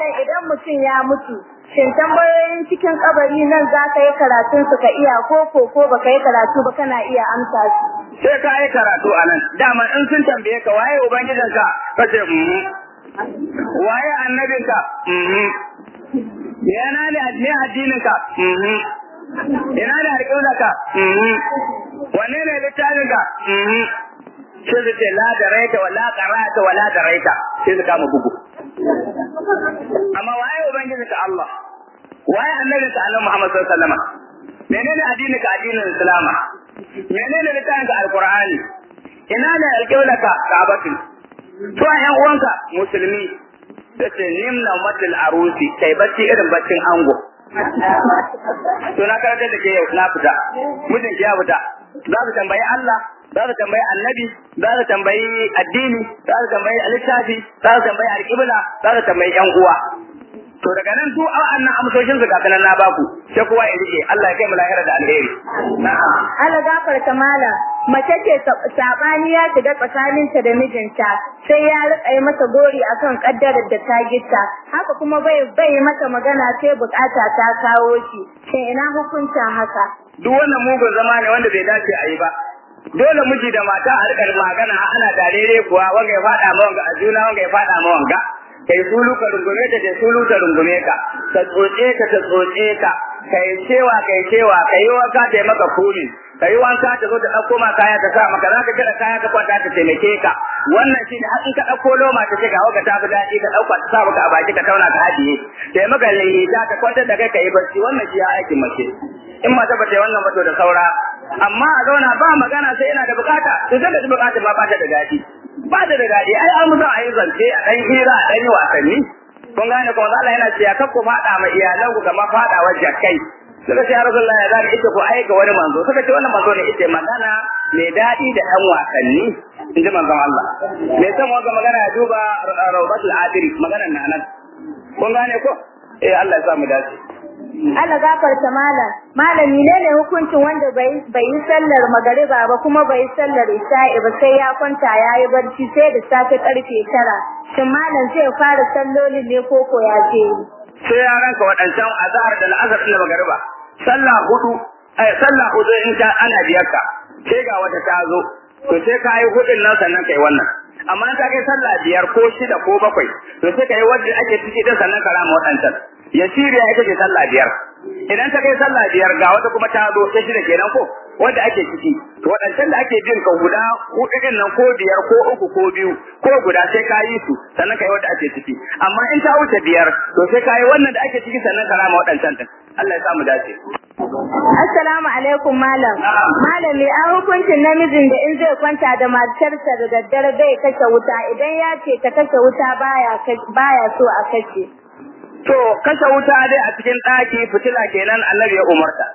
malam idan mutum ya mutu shin tambayoyin cikin kabari nan za ka yi karatun su ka iya ko ko ko baka yi karatu ba kana iya amsa su sai ka yi karatu a nan dama in sun tambaye ka waye ubangijinka ka ce mhm waye annabinka mhm yana ne ne addininka mhm ina ne alƙiblarka mhm wanne ne littafinka mhm sai su ce la da raita wa la qara'ata wa la da raita sai su kama bugu amma waye ubangijinka Allah waye annabinka Allah Muhammad sallallahu alaihi wasallam menene addininka addinin Islam menene littafinka alqur'ani ina ne alƙiblarka ka'abatu to ƴan uwanka musulmi da ce nimna matil arusi kai bacci irin baccin ango to na karanta da ke yau na fita mijin ki ya fita za su tambayi Allah za su tambayi annabi za su tambayi addini za su tambayi littafi za su tambayi alƙibla za su tambayi ƴan uwa to daga nan su wa'annan amsoshin su kafin na baku sai kowa ya rike Allah ya kai mu lahira da alheri na'am Allah gafarta malam mace ce sabani ya shiga tsakaninta da mijinta sai ya rika yi masa gori akan kaddarar da ta gitta haka kuma bai bai mata magana sai bukata ta kawo shi shin ina hukuncin haka duk wannan mugun zama ne wanda bai dace a yi ba dole miji da mata a rika magana ana darere kuwa wanga ya fada ma wanga a juna wanga ya fada ma wanga kai sulu ka rungume ta kai sulu ta rungume ka ka tsotse ka ta tsotse ka kai cewa kai cewa kai wanka ta yi maka kuli kai wanka ta zo ta ɗauko ma kaya ta sa maka za ka kira kaya ka kwanta ta taimake ka wannan shi ne in ka ɗauko loma ta ce ga waka ta fi daɗi ka ɗauka ta sa maka a baki ka tauna ka hajiye ta maka laiita ka kwantar da kai ka yi barci wannan shi ya aikin mace in mata ba ta yi wannan ba to da saura amma a zauna ba magana sai yana da bukata to sai da bukata ma ba ta da daɗi ba da da daɗi ai an musa a yi zance a ɗan hira a ɗan yi wasanni kun gane kuma Allah yana cewa kar ku faɗa ma iyalan ku kamar faɗawa jakai suka ce ya Rasulullah ya zani ita ku aika wani manzo suka ce wannan manzo ne ita magana mai daɗi da ɗan wasanni in ji manzon Allah mai son wanga magana ya duba Rawdatul Adiri maganar na nan kun gane ko eh Allah ya sa mu dace Allah gafarta malam malami ne ne hukuncin wanda bai bai yi sallar magariba ba kuma bai yi sallar isha'i ba sai ya kwanta ya yi barci sai da safe karfe tara shin malam zai fara sallolin ne ko ko ya ce sai ya ranka waɗancan azhar da al'azhar da magariba sallah hudu eh sallah hudu in ta ana biyar ka sai ga wata ta zo to sai ka yi hudun nan sannan kai wannan amma in ta kai sallah biyar ko shida ko bakwai to sai ka yi wanda ake ciki din sannan ka rama waɗancan ya shirya ita ce sallah biyar idan ta kai sallah biyar ga wata kuma ta zo ta shida kenan ko wanda ake ciki to waɗancan da ake bin ka guda hudu din nan ko biyar ko uku ko biyu ko guda sai ka yi su sannan ka yi wanda ake ciki amma in ta wuce biyar to sai ka yi wannan da ake ciki sannan ka rama waɗancan din Allah ya sa mu dace Assalamu alaikum malam. Malami an hukuncin namijin da in zai kwanta da matarsa da daddare bai kashe wuta idan ya ce ta kashe wuta baya baya so a kashe. To kashe wuta dai a cikin ɗaki fitila kenan annabi ya umarta.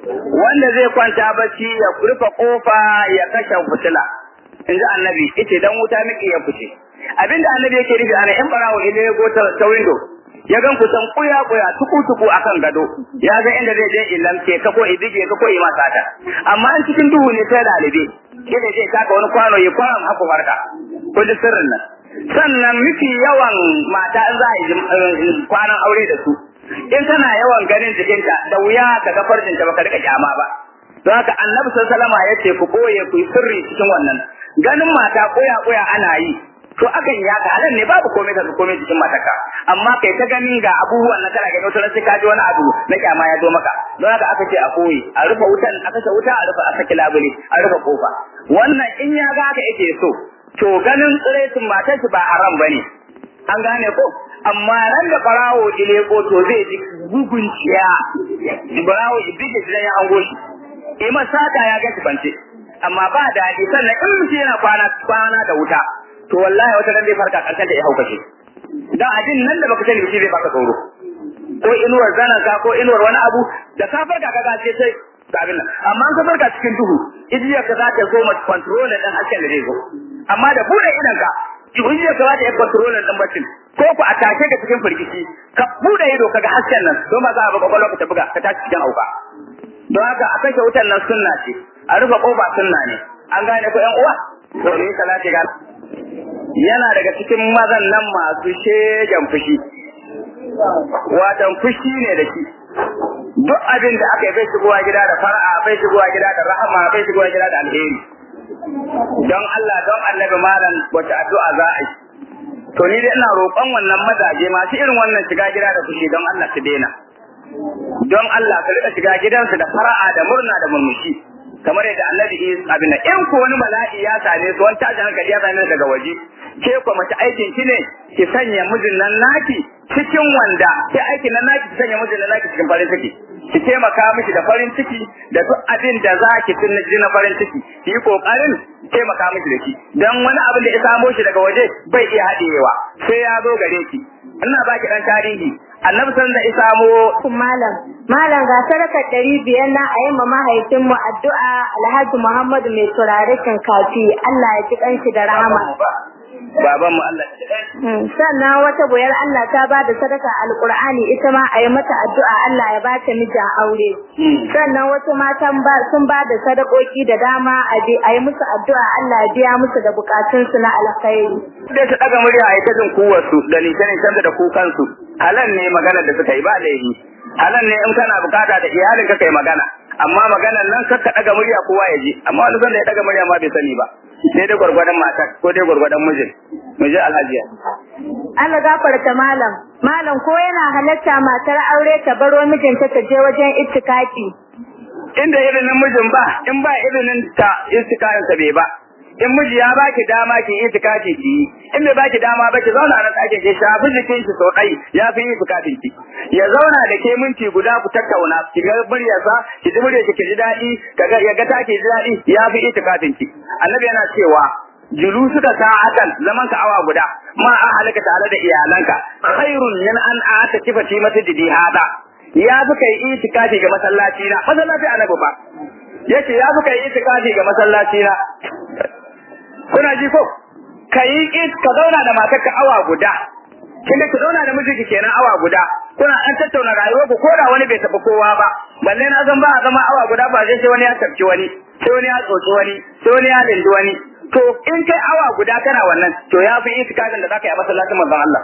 Wanda zai kwanta bacci ya rufe kofa ya kashe fitila. In ji annabi ita dan wuta miki ya fice. Abinda annabi yake nufi ana in barawo idan ya go ta window ya gan kusan kuya kuya tuku tuku akan gado ya ga inda zai je ilamke ka ko idige ka ko yi masa ta amma in cikin duhu ne sai dalibe kida zai taka wani kwano ya kwana haku farka ko da sirrin nan sannan miki yawan mata in za a yi kwanan aure da su in tana yawan ganin jikinta da wuya ka ga farjinta baka rika kyama ba don haka annabi sallallahu alaihi wasallam ya ce ku boye ku yi sirri cikin wannan ganin mata koya koya ana yi to akan ya ka halin ne babu komai ka komai jikin mataka amma kai ta ganin ga abubuwan na kana gani wata sai ka ji wani abu na kyama ya zo maka don haka aka ce a koyi a rufe wutan a kashe wuta a rufe a saki labule a rufe kofa wannan in ya ga haka yake so to ganin tsiretin matar shi ba haram bane an gane ko amma ran da farawo ile ko to zai ji gugun ciya farawo ibije shi ya hango shi ima sata ya ga bance amma ba daɗi sannan in mutum yana kwana kwana da wuta to wallahi wata ran zai farka karshen da ya hauka shi dan abin nan da baka sani shi zai baka tsoro ko inuwar zanaka ko inuwar wani abu da ka farka ka gace sai ga abin nan amma an ka farka cikin duhu ijiyar ka za ta zo ma control din hasken da zai zo amma da bude idan ka ijiyar ka za ta yi control din bacin ko ku a tashe ka cikin firgici ka bude ido ka ga hasken nan don ba za a buga kwallo ka ta buga ka tashi cikin auka don haka a kashe wutan nan sunna ce a rufe kofa sunna ne an gane ko yan uwa to ne salati ga yana daga cikin mazan nan masu shegen fushi watan fushi ne da shi duk abin da aka yi bai shigowa gida da fara'a bai shigowa gida da rahama bai shigowa gida da alheri don Allah don annabi malam wata addu'a za a yi to ni dai ina roƙon wannan mazaje masu irin wannan shiga gida da fushi don Allah su daina don Allah ka rika shiga gidansu da fara'a da murna da murmushi kamar yadda annabi Isa abin in ko wani bala'i ya same su wani tashin hankali ya same daga waje ke ko mace aikin ki ne ki sanya mijin nan naki cikin wanda ke aikin nan naki ki sanya mijin nan naki cikin farin ciki ki taimaka mishi da farin ciki da duk abin da za ki tunji na farin ciki ki yi kokarin taimaka mishi da shi dan wani abin da ya samo shi daga waje bai iya haɗewa sai ya zo gare ki ina baki dan tarihi annabi san da isa mo malam malam ga sarakar ɗari biyar na a yi ma mahaifinmu addu'a alhaji muhammadu mai turare kafi Allah ya ji kanshi da rahama baban mu Allah sannan wata boyar Allah ta ba da sadaka alqur'ani ita ma a yi mata addu'a Allah ya ba ta miji aure sannan wasu matan ba sun ba da sadakoki da dama a yi musu addu'a Allah ya biya musu da bukatunsu na alkhairi da su daga murya a ita jin kuwarsu da nishan da kukansu halan ne maganar da suka yi ba laifi halan ne in kana bukata da iyalin ka kai magana amma maganar nan kakka daga murya kowa ya ji amma wani sanda ya daga murya ma bai sani ba sai dai gwargwadon matar ko dai gwargwadon mijin mijin alhajiya Allah gafarta malam malam ko yana halatta matar aure ta baro mijinta ta je wajen ittikafi inda irin mijin ba in ba irin ta istikafin sa bai ba in miji ya baki dama ki yi itikafi ki yi in bai baki dama ba ki zauna nan ɗakin ki shafi jikin shi sau ɗai ya fi yi itikafin ki ya zauna da ke minti guda ku tattauna ki ga muryarsa ki ji muryarsa ki ji daɗi kaga ya ga take ji daɗi ya fi itikafin ki annabi yana cewa julu suka sa'atan zaman ka awa guda ma a halaka tare da iyalanka khairun min an ata kifati masjidi hada ya fi kai itikafi ga masallaci na masallaci annabi ba yace ya fi kai itikafi ga masallaci na kuna ji ko ka yi ka zauna da matarka awa guda kin ki zauna da mijinki kenan awa guda kuna an tattauna rayuwar ku ko da wani bai taɓa kowa ba balle na zan ba a zama awa guda ba sai sai wani ya tafki wani sai wani ya tsotsi wani sai wani ya lindi wani to in kai awa guda kana wannan to ya fi itikadin da zaka yi a masallacin manzon Allah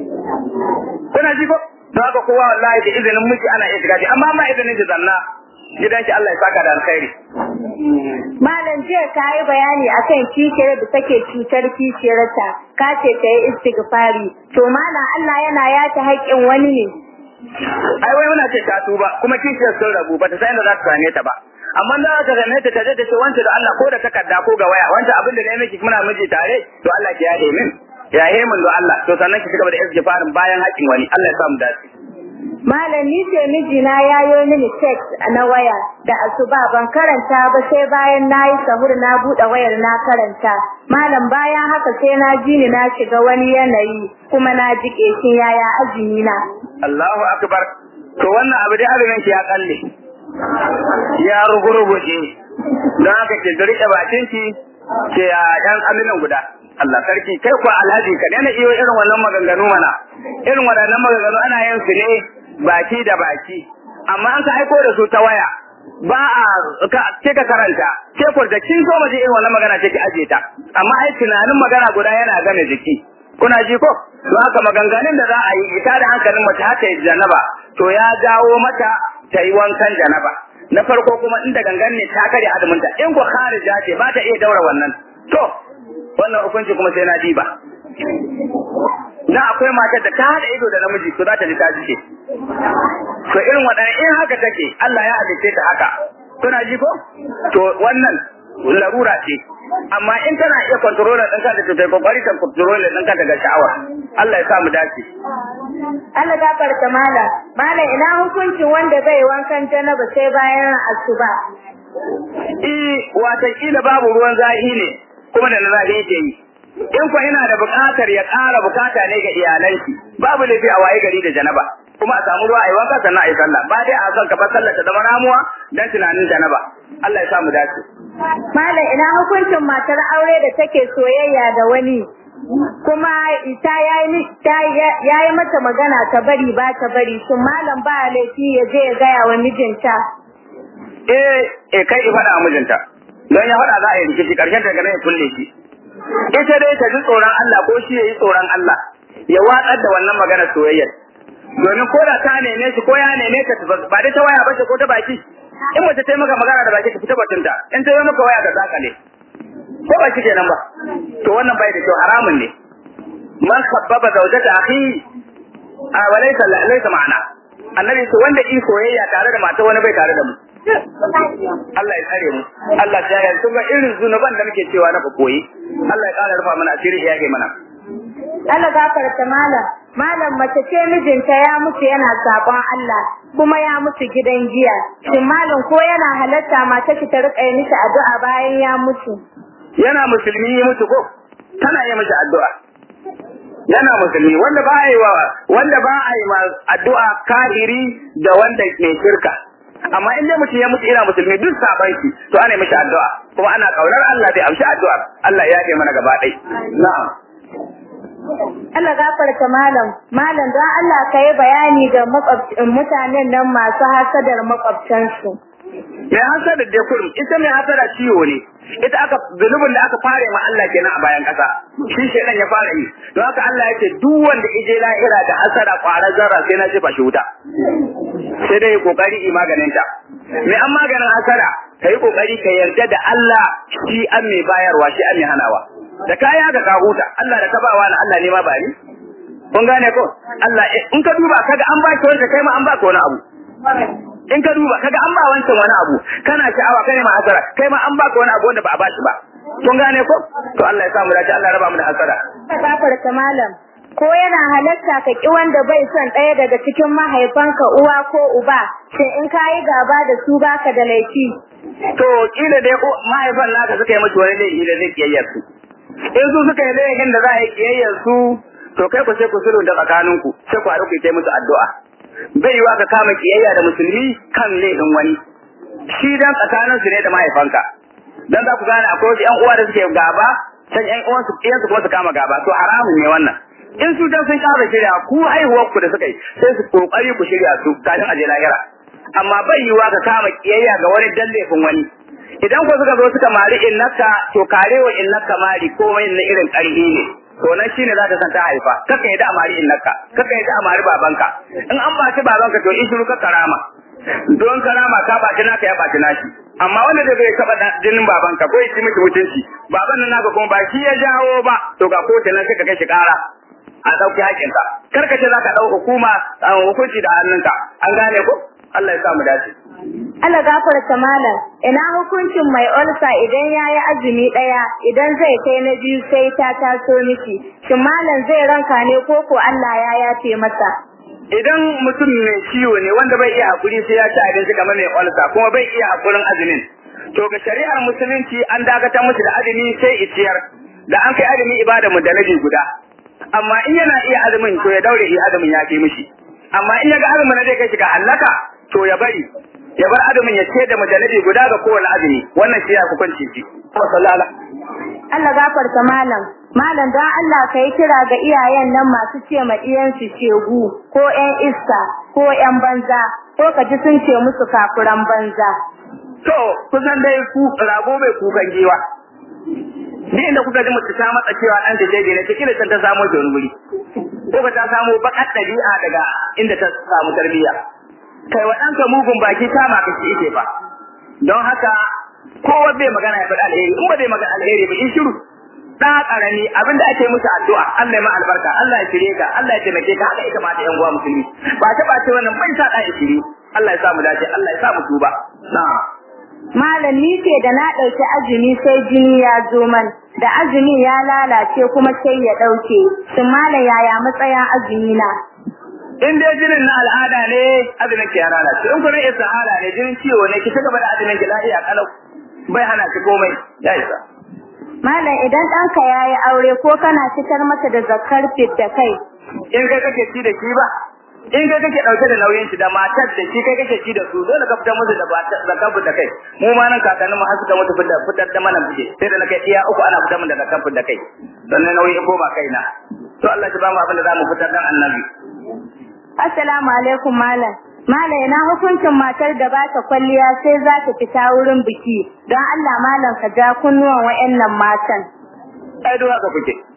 kuna ji ko don haka kowa wallahi da izinin miji ana itikadi amma ma izinin ki zanna gidanki Allah ya saka da alkhairi Malam jiya ka yi bayani akan kishiyar da take cutar kishiyarta, ka ce ta yi istighfari. To malam Allah yana yata haƙƙin wani ne. Ai wai muna ce ta tuba kuma kishiyar sun rabu ba ta san inda za ta same ta ba. Amma da za ta same ta taje da ce wance da Allah ko da takarda ko ga waya wance abin da na yi miki muna miji tare to Allah ki yahe min. Yahe min do Allah to sannan ki cigaba da istighfarin bayan haƙƙin wani Allah ya sa mu dace. Malam ni ce mijina ya yi mini text na waya da asuba ban karanta ba sai bayan na yi sahur na buɗe wayar na karanta. Malam bayan haka sai na ji ni na shiga wani yanayi kuma na ji ƙeshin yaya azumi na. Allahu akbar. To wannan abu dai azumin ki ya kalle. Ya rugurguje. Don haka ke rike bakin ki ke a ɗan azumin guda. Allah sarki kai ko alhaji ka daina iyo irin wannan maganganu mana. Irin waɗannan maganganu ana yin su ne baki da baki amma an ka aiko da su ta waya ba a ke ka karanta ke ko da kin so maje irin wannan magana ce ki aje ta amma ai tunanin magana guda yana game jiki kuna ji ko don haka maganganun da za a yi ita da hankalin mace har ta yi janaba to ya jawo mata ta yi wankan janaba na farko kuma inda gangan ne ta kare azuminta in ko kharija ce ba ta iya daura wannan to wannan hukunci kuma sai na diba na akwai matar da ta hada ido da namiji to za ta ji ta jike to irin waɗannan in haka take Allah ya halice ta haka kuna ji ko to wannan larura ce amma in tana iya control ɗin ka da ta kai kokari ta control ɗin ka daga sha'awa Allah ya sa mu dace Allah gafarta mala mala ina hukuncin wanda bai wankan janaba sai bayan asuba eh wata kila babu ruwan zahi ne kuma da na zahi yake yi in ko ina da buƙatar ya ƙara buƙata ne ga iyalanki babu laifi a waye gari da janaba kuma a samu ruwa a yi wanka sannan a yi sallah ba dai a son ka bar sallah ta zama ramuwa dan tunanin janaba Allah ya sa mu dace Malam ina hukuncin matar aure da take soyayya da wani kuma ita yayi ta yayi mata magana ta bari ba ta bari shin malam ba laifi ya je ya gaya wa mijinta eh eh kai i faɗa mijinta don ya faɗa za a yi rikici ƙarshen ta ganin ya kulle shi ita dai ta ji tsoron Allah ko shi ya yi tsoron Allah ya watsar da wannan magana soyayyar domin ko da ta neme shi ko ya neme ka ba dai ta waya ba ko ta baki in mace ta yi maka magana da baki ka fita batunta in ta yi maka waya ka zakale ko ba shi kenan ba to wannan bai da kyau haramun ne man sabbaba zawjata akhi a walaysa laysa ma'ana annabi to wanda in soyayya tare da mata wani bai tare da mu Allah ya tsare mu Allah ya yarda kuma irin zunuban da muke cewa na koyi Allah ya kara rufa mana asiri ya yage mana Allah gafarta malam malam mace ce mijinta ya mutu yana sabon Allah kuma ya mutu gidan giya shin malam ko yana halatta mata ki ta rika yi mishi addu'a bayan ya mutu yana musulmi ya mutu ko tana yi mishi addu'a yana musulmi wanda ba a yi wa wanda ba a yi ma addu'a kahiri da wanda mai shirka amma in dai mutum ya mutu yana musulmi duk saban shi to ana yi mishi addu'a kuma ana kaunar Allah zai amshi addu'ar Allah ya yi mana gaba ɗaya na'am Allah gafarta malam malam don Allah ka yi bayani ga mutanen nan masu hasadar makwabtansu mai hasada da kurum ita mai hasada ciwo ne ita aka zunubin da aka fara ma Allah kenan a bayan kasa shi shedan ya fara yi don haka Allah yake duk wanda ije lahira da hasada kwarar zarra sai na jefa shi wuta sai dai kokari yi maganin ta mai an maganin hasada ka yi kokari ka yarda da Allah shi an mai bayarwa shi an mai hanawa da kaya ga ka huta Allah da ka ba wani Allah ne ma ba ni kun gane ko Allah in ka duba kaga an ba ki wanda kai ma an ba ka wani abu in ka duba kaga an ba wancan wani abu kana sha'awa kai ma hasara kai ma an ba ka wani abu wanda ba a ba shi ba kun gane ko to Allah ya samu dace Allah ya raba mu da hasara ka gafarta malam ko yana halatta ka ki wanda bai son ɗaya daga cikin mahaifanka uwa ko uba shin in ka yi gaba da su baka da laifi to kila dai mahaifan naka suka yi miki wani laifi da zai kiyayyar su in su suka yi laifin da za a yi kiyayyar su to kai ku sai ku sulhu da tsakaninku sai ku haɗu ku yi musu addu'a bai yiwa ka kama kiyayya da musulmi kan laifin wani shi dan tsakanin su ne da mahaifanka dan za ku gane akwai wasu ƴan uwa da suke gaba can ƴan uwan su ƴan su kuma su kama gaba to haramun ne wannan in su dan sun kama shirya ku haihuwar ku da suka yi sai su kokari ku shirya su kafin a je lahira amma bai yiwa ka kama kiyayya ga wani dan laifin wani idan ku suka zo suka mari innaka to karewa innaka mari komai na irin ƙarfi ne to nan shine za ta san ta haifa kaka yi da amari innaka kaka yi da amari babanka in an baci babanka to in shiru ka karama don karama ka baci naka ya baci nashi amma wanda da bai taba jinin babanka ko ya ci miki mutunci baban nan naka kuma ba shi ya jawo ba to ga kotu nan sai ka kai shi kara a dauki hakinka karka ce zaka dau hukuma hukunci da hannunka an gane ko Allah ya sa mu dace Allah gafarta malam ina hukuncin mai olsa idan ya yi azumi ɗaya idan zai kai na biyu sai ta taso miki shin malam zai ranka ne ko ko Allah ya yafe masa idan mutum mai ciwo ne wanda bai iya hakuri sai ya ci abinci kamar mai olsa kuma bai iya hakurin azumin to ga shari'ar musulunci an dakatar musu da azumi sai iciyar da an kai azumi ibada mu da nabi guda amma in yana iya azumin to ya daure iya azumin ya fi mishi amma in ya ga azumin zai kai shi ga halaka to ya bari ya bar azumin ya ce da majalabi guda ga kowane azumi wannan shi ya hukunci shi Allah gafarta malam malam don Allah ka yi kira ga iyayen nan masu ce ma iyansu shegu ko ƴan iska ko ƴan banza ko ka ji sun ce musu kafuran banza to kusan dai ku rago bai kukan giwa ni inda kuka ji mutu ta matsa cewa ɗan ta shege ne ta kila ta samo ta wani guri ko ka ta samo bakar ɗabi'a daga inda ta samu tarbiyya kai wa ɗanka mugun baki kama ka shi ike fa don haka kowa bai magana ya faɗi alheri in ba zai magana alheri ba in shiru da karami abinda ake musu addu'a Allah ya ma albarka Allah ya shirye ka Allah ya taimake ka haka ita ma da yan uwa musulmi ba ta bace wannan bai sa da shiri Allah ya sa mu dace Allah ya sa mu tuba na'am Malam ni ce da na ɗauki azumi sai jini ya zo man da azumi ya lalace kuma sai ya ɗauke shin malam yaya matsayin azumi na in dai jinin na al'ada ne azumin ki ya lalace in kuma istihara ne jinin ciwo ne ki cigaba da azumin ki lafiya kalau bai hana ki komai ya isa Malam idan ɗanka ya yi aure ko kana fitar masa da zakar fit da kai in kai kake ci da shi ba in kai kake dauke da nauyin shi da matar da shi kai kake ci da su dole ka fitar musu da zakar fit da kai mu ma nan kakannin mu har suka mutu fitar fitar da mana fice sai da na kai iya uku ana fitar mu da zakar fit da kai sannan nauyi ko ba kaina to Allah ya ba mu abin da zamu fitar dan annabi Assalamu alaikum malam. Malam ina hukuncin matar da ba ta kwalliya sai za ta fita wurin biki. Don Allah malam ka ja kunnuwan wayannan matan. Ai duwa ka kuke.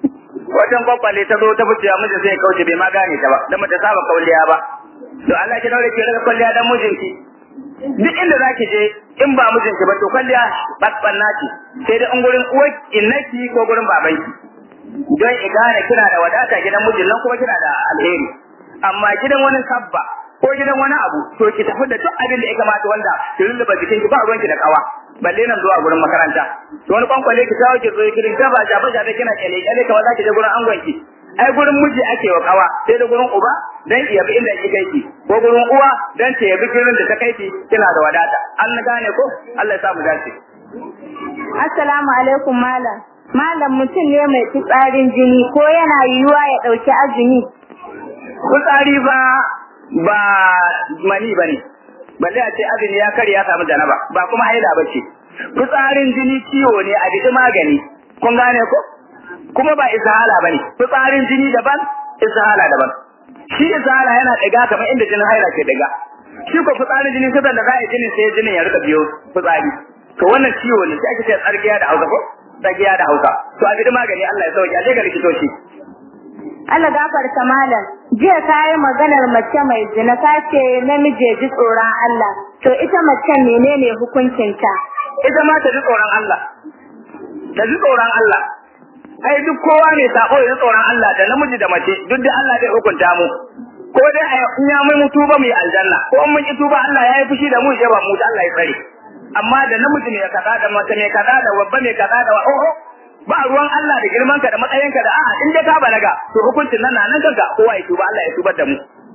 wajen kwakwale ta zo ta fice miji sai kauce bai ma gane ta ba dan mata saba kauliya ba to Allah ki daure ki rika kwalliya dan mijinki duk inda zaki je in ba mijinki ba to kwalliya batbanna ce sai da in gurin uwar innaki ko gurin babanki don i gane kina da wadata gidan mijin nan kuma kina da alheri amma gidan wani sabba ko gidan wani abu to ki tafi da duk abin da ya kamata wanda ki lulluba jikinki ba ruwanki da kawa balle nan zuwa gurin makaranta to wani kwankwale ki kawo ki zo ki rinka ba jaba jaba kina kyale kyale kamar zaki je gurin angonki ai gurin miji ake wa kawa sai da gurin uba dan iya bi inda kike ki ko gurin uwa dan ta yabi gurin da ta kai ki kina da wadata an gane ko Allah ya sa mu dace Assalamu alaikum malam malam mutum ne mai fitsarin jini ko yana yiwuwa ya dauki azumi fitsari ba ba mani bane balle a ce azumi ya kare ya samu janaba ba kuma haila bace fitsarin jini ciwo ne a bidi magani kun gane ko kuma ba izhala bane fitsarin jini daban izhala daban shi izhala yana diga kamar inda jinin haila ke diga shi ko fitsarin jini sai da za a yi jinin sai jinin ya rika biyo fitsari to wannan ciwo ne sai ake ce tsargiya da Hausa ko tsagiya da Hausa to a bidi magani Allah ya sauke a je ga likitoci Allah gafarta malam jiya ka yi maganar mace mai zina ka ce namiji ya ji tsoron Allah to ita mace menene hukuncinta ita ma ta ji tsoron Allah ta ji tsoron Allah ai duk kowa ne sako ya ji tsoron Allah da namiji da mace duk da Allah zai hukunta mu ko dai a in ya mai mutu ba mu yi aljanna ko in mun ki tuba Allah ya yi fushi da mu ya ba mu Allah ya tsare amma da namiji ne kaza da mace ne kaza da babba ne kaza da oh ba ruwan Allah da girman ka da matsayin ka da a'a in dai ka balaga to hukuncin nan nan kanka kowa ya tuba Allah ya tubar da mu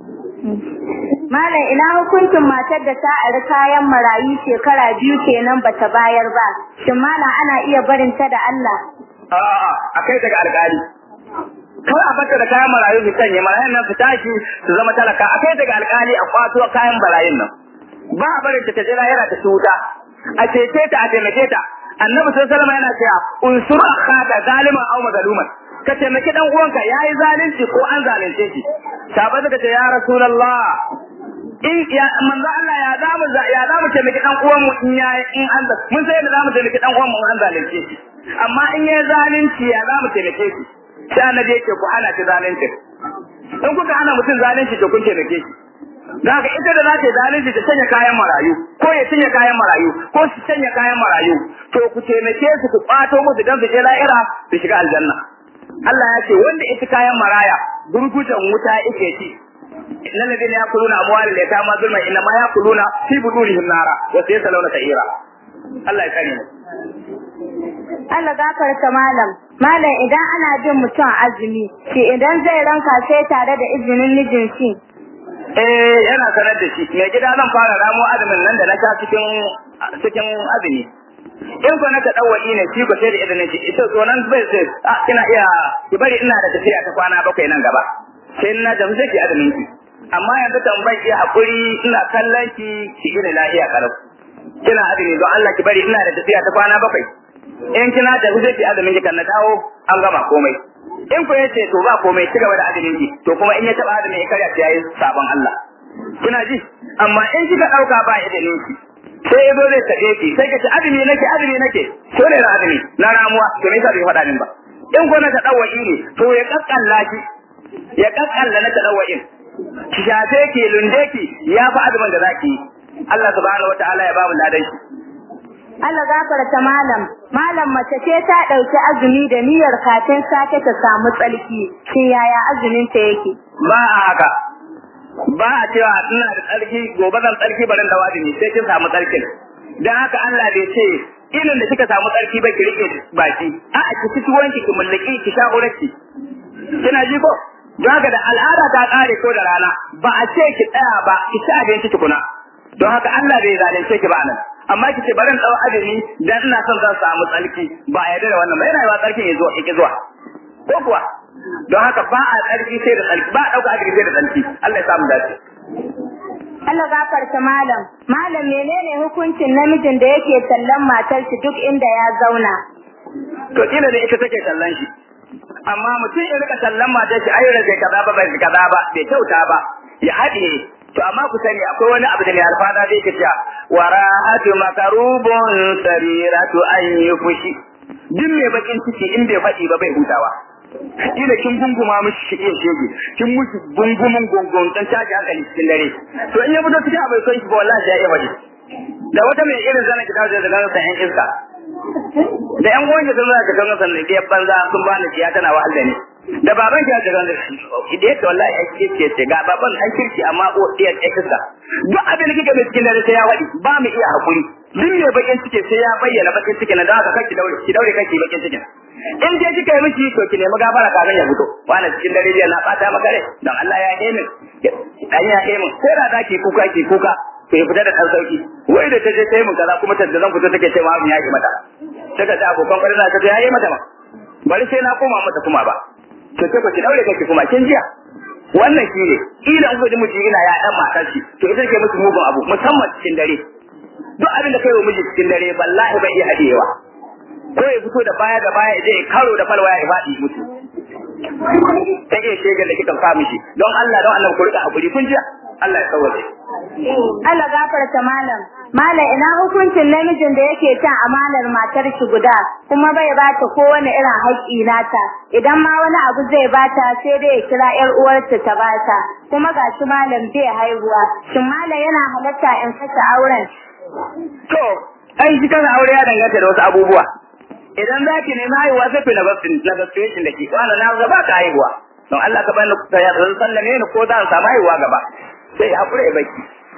Malam ina hukuncin matar da ta ari kayan marayu shekara biyu kenan bata bayar ba shin malam ana iya barin ta da Allah a'a akai daga alƙali kawai a bata da kayan marayu su sanya marayun nan su tashi su zama talaka akai daga alƙali a kwato kayan marayun nan ba a barin ta ta jira yana ta wuta a cece ta a taimake ta annabi sallallahu alaihi wasallam yana cewa unsur akhaka zaliman aw mazluman ka taimaki dan uwanka yayi zalunci ko an zalunce shi sahabbai suka ce ya rasulullah in ya manzo Allah ya zamu ya zamu taimaki dan uwan mu in ya in an mun sai da zamu taimaki dan uwan mu an zalunce shi amma in ya zalunci ya zamu taimake shi sai annabi yake ku hana shi zalunci in kuka hana mutum zalunci to kun taimake shi Daga ita da za ta zalunci ta sanya kayan marayu ko ya sanya kayan marayu ko su sanya kayan marayu to ku taimake su ku kwato musu dan su je la'ira su shiga aljanna Allah ya ce wanda ita kayan maraya gurgutan wuta yake ci innal ladina yakuluna amwalal yatama zulma inna ma yakuluna fi budurihim nara wa sayasaluna sa'ira Allah ya kare mu Allah gafarta malam malam idan ana bin mutum azumi shi idan zai ranka sai tare da izinin mijin shi eh yana sanar da shi mai gida zan fara ramo azumin nan da na sha cikin cikin azumi in ko na ta dawali ne shi ko sai da idan shi ita to nan bai sai ah kina iya ki bari ina da tafiya ta kwana bakwai nan gaba sai na da sai ki azumin ki amma yanzu tambayi ki hakuri ina kallon ki ki gina lafiya karau kina azumi don Allah ki bari ina da tafiya ta kwana bakwai in kina da sai ki azumin ki kan na dawo an gama komai in ku yace to ba komai ci gaba da azumin ki to kuma in ya taba azumin ya karya yayi sabon Allah kina ji amma in kika dauka ba idanin ki sai yazo zai tabe ki sai ka ce azumi nake azumi nake to ne na azumi na ramuwa to me yasa bai faɗa min ba in ko na ta dawai ne to ya kakkalla ki ya kakkalla na ta dawai ki shafe ki lunde ki ya fa azumin da zaki yi Allah subhanahu wataala ya ba mu ladan shi Allah gafarta malam malam mace ce ta dauki azumi da niyyar kafin sake ta samu tsalki shin yaya azumin ta yake ba a haka ba a cewa ina da tsarki gobe zan tsarki barin da wajibi sai kin samu tsarkin dan haka Allah bai ce ilin da kika samu tsarki ba ki rike baki a a ki fiti wanki ki mallaki ki sha uraki kina ji ko daga da al'ada ta kare ko da rana ba a ce ki tsaya ba ki ci abinci tukuna don haka Allah bai zalunce ki ba nan amma ki ce barin dau azumi dan ina son zan samu tsarki ba a yarda da wannan ba yana yawa tsarkin ya zo ki zuwa ko kuwa don haka ba a tsarki sai da tsarki ba a dauka azumi sai da tsarki Allah ya samu dace Allah gafarta malam malam menene hukuncin namijin da yake tallan matar shi duk inda ya zauna to kila da ita take tallan shi amma mutum ya rika tallan matar shi ayyuka bai kaza ba bai kaza ba bai kyauta ba ya haɗe to amma ku sani akwai wani abu da mai alfada zai ke cewa wara'atu makarubun sariratu an yi fushi duk mai bakin ciki in bai faɗi ba bai hutawa kila kin gunguma mishi shi iya shege kin mushi gungumin gungun dan caji hankali cikin dare to in ya fito cikin abai son shi ba wallahi ya iya bade da wata mai irin zana kita da zana sa yan iska da yan goyi sun zana kita zana sannan da banza sun bani ciya tana wahal da ni da baban ki da zana da yake wallahi ai kike ce ga baban an kirki amma o iya iska duk abin da kike mai cikin dare sai ya wadi ba mu iya hakuri duk mai bakin ciki sai ya bayyana bakin ciki na da haka kake daure ki daure kake bakin cikin in je kika yi miki to ki nemi gafara kafin ya fito wani cikin dare jiya na bata maka rai don Allah ya yi min dan ya yi min ko da zaki kuka ki kuka to ya fita da dan sauki wai da ta je ta yi min kaza kuma ta zan fito take cewa abin ya yi mata daga ta abokan kwarin na ta ya yi mata ma bari sai na koma mata kuma ba to sai ku ki daure kake kuma kin jiya wannan shi ne ila in kuji miji ina ya dan matar shi to ita ke musu mugun abu musamman cikin dare duk abin da kai wa miji cikin dare wallahi bai iya hadiyewa ko ya fito da baya da baya je karo da falwa ya faɗi mutu ta iya shegar da kika fa mishi don Allah don Allah ku rika hakuri kun ji Allah ya kawace Allah gafarta malam malam ina hukuncin namijin da yake cin amanar matar shi guda kuma bai bata kowane irin haƙƙi nata idan ma wani abu zai bata sai dai ya kira ƴar uwarta ta bata kuma gashi malam bai haihuwa shin malam yana halatta in kashe auren to ai shi kan aure ya danganta da wasu abubuwa idan za ki nemi haihuwa sai na negotiation da ke wani na gaba ka haihuwa don Allah ka bani ka ya sallame ni ko za samu haihuwa gaba sai ya hakura ya baki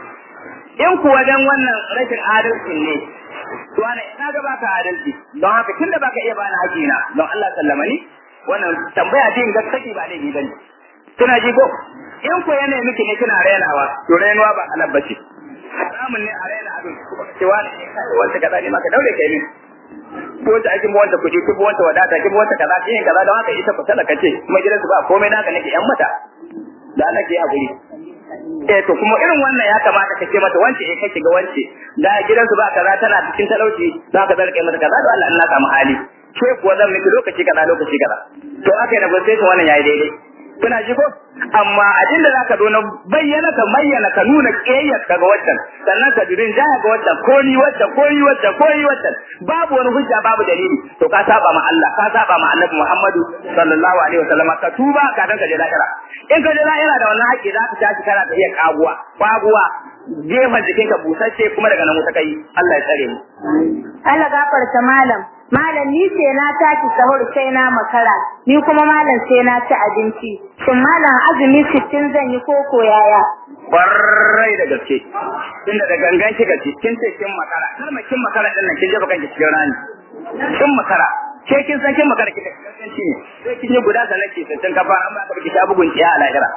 in kuwa dan wannan rashin adalci ne to ana ina ga baka adalci don haka tunda baka iya bani hakina don Allah sallama ni wannan tambaya din ga saki ba laifi bane kina ji ko in ko yana miki ne kina rainawa to rainuwa ba halal bace haramun ne a raina abin cewa ne wanda kaza ne maka daure kai ne ko wanda ake mu wanda kuɗi ko wanda wadata ko wanda kaza kin kaza don haka ita ku talaka ce kuma gidansu ba komai naka nake yan mata da Allah ke hakuri eh to kuma irin wannan ya kamata ka ce mata wance eh kake ga wance da gidansu ba kaza tana cikin talauci za ka zarke mata kaza da Allah Allah samu hali ke kuwa zan miki lokaci kaza lokaci kaza to aka yi negotiation wannan yayi daidai kuna ji ko amma abin da zaka zo na bayyana ka bayyana ka nuna kiyayyar ka ga wannan sannan ka dirin jaya ga wannan ko ni wannan ko ni wannan ko ni wannan babu wani hujja babu dalili to ka saba ma Allah ka saba ma Annabi Muhammadu sallallahu alaihi wasallam ka tuba ka dan ka je lahira in ka je lahira da wannan haƙi za ka tashi kana ta iya kaguwa kaguwa gefen jikin ka busasshe kuma daga nan wuta kai Allah ya tsare mu Allah gafarta malam malam ni ce na tashi sahur sai na makara ni kuma malam sai na ci abinci shin malam azumi sittin zan yi koko yaya kwarai da gaske inda da gangan kika ci kin ce kin makara har ma kin makara din nan kin jefa kanki cikin rani kin makara ke kin san kin makara kika ganganci ne sai kin yi guda sanan ki sittin kafa an ba ka biki ta bugun ciya a lahira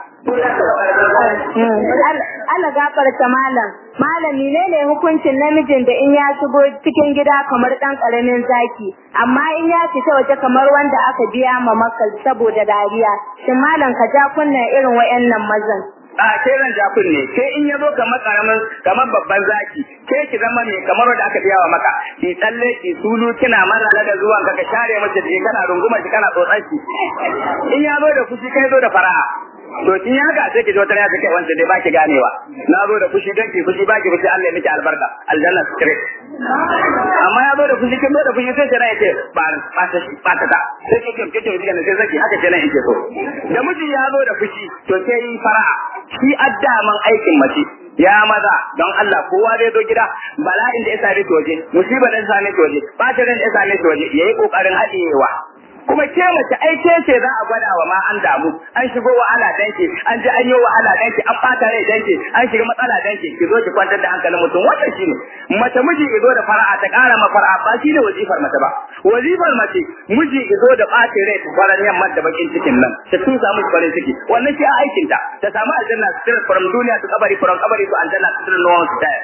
Allah gafarta malam malam menene hukuncin namijin da in ya shigo cikin gida kamar dan karamin zaki amma in ya fita waje kamar wanda aka biya ma makal saboda dariya shin malam ka ja kunna irin wayannan mazan a ke ran jakun ne ke in yazo kamar karamin kamar babban zaki ke ki zama ne kamar wanda aka biya wa maka ki tsalle ki sulu kina marala da zuwan ka ka share mace da kana runguma shi kana tsotsan shi in ya zo da fushi kai zo da fara'a to kin ya ga sai ki zo tare da kai wanda dai baki ganewa na zo da fushi dan ki fushi baki fushi Allah ya miki albarka aljanna straight amma ya zo da fushi kin zo da fushi sai sai ya ce ba ba ta ba ta da sai ki kin kin kin sai zaki haka kenan yake so da miji ya zo da fushi to sai yi fara'a shi addaman aikin mace ya maza don Allah kowa zai zo gida bala'in da ya same shi waje musibar da ya same shi waje bata da ya same shi waje yayi kokarin haɗewa kuma ke mace ai ke ce za a gwada wa ma an damu an shigo wahala danki an ji an yi wahala danki an bata rai danki an shiga matsala danki ki zo ki kwantar da hankalin mutum wannan shine mace miji ki zo da fara'a ta ƙara ma fara'a ba shine wazifar mace ba wazifar mace miji ki zo da ɓace rai ta kwaran yamma da bakin cikin nan ta tusa musu farin ciki wannan shi a aikin ta ta samu aljanna straight from duniya to kabari from kabari to aljanna straight no one style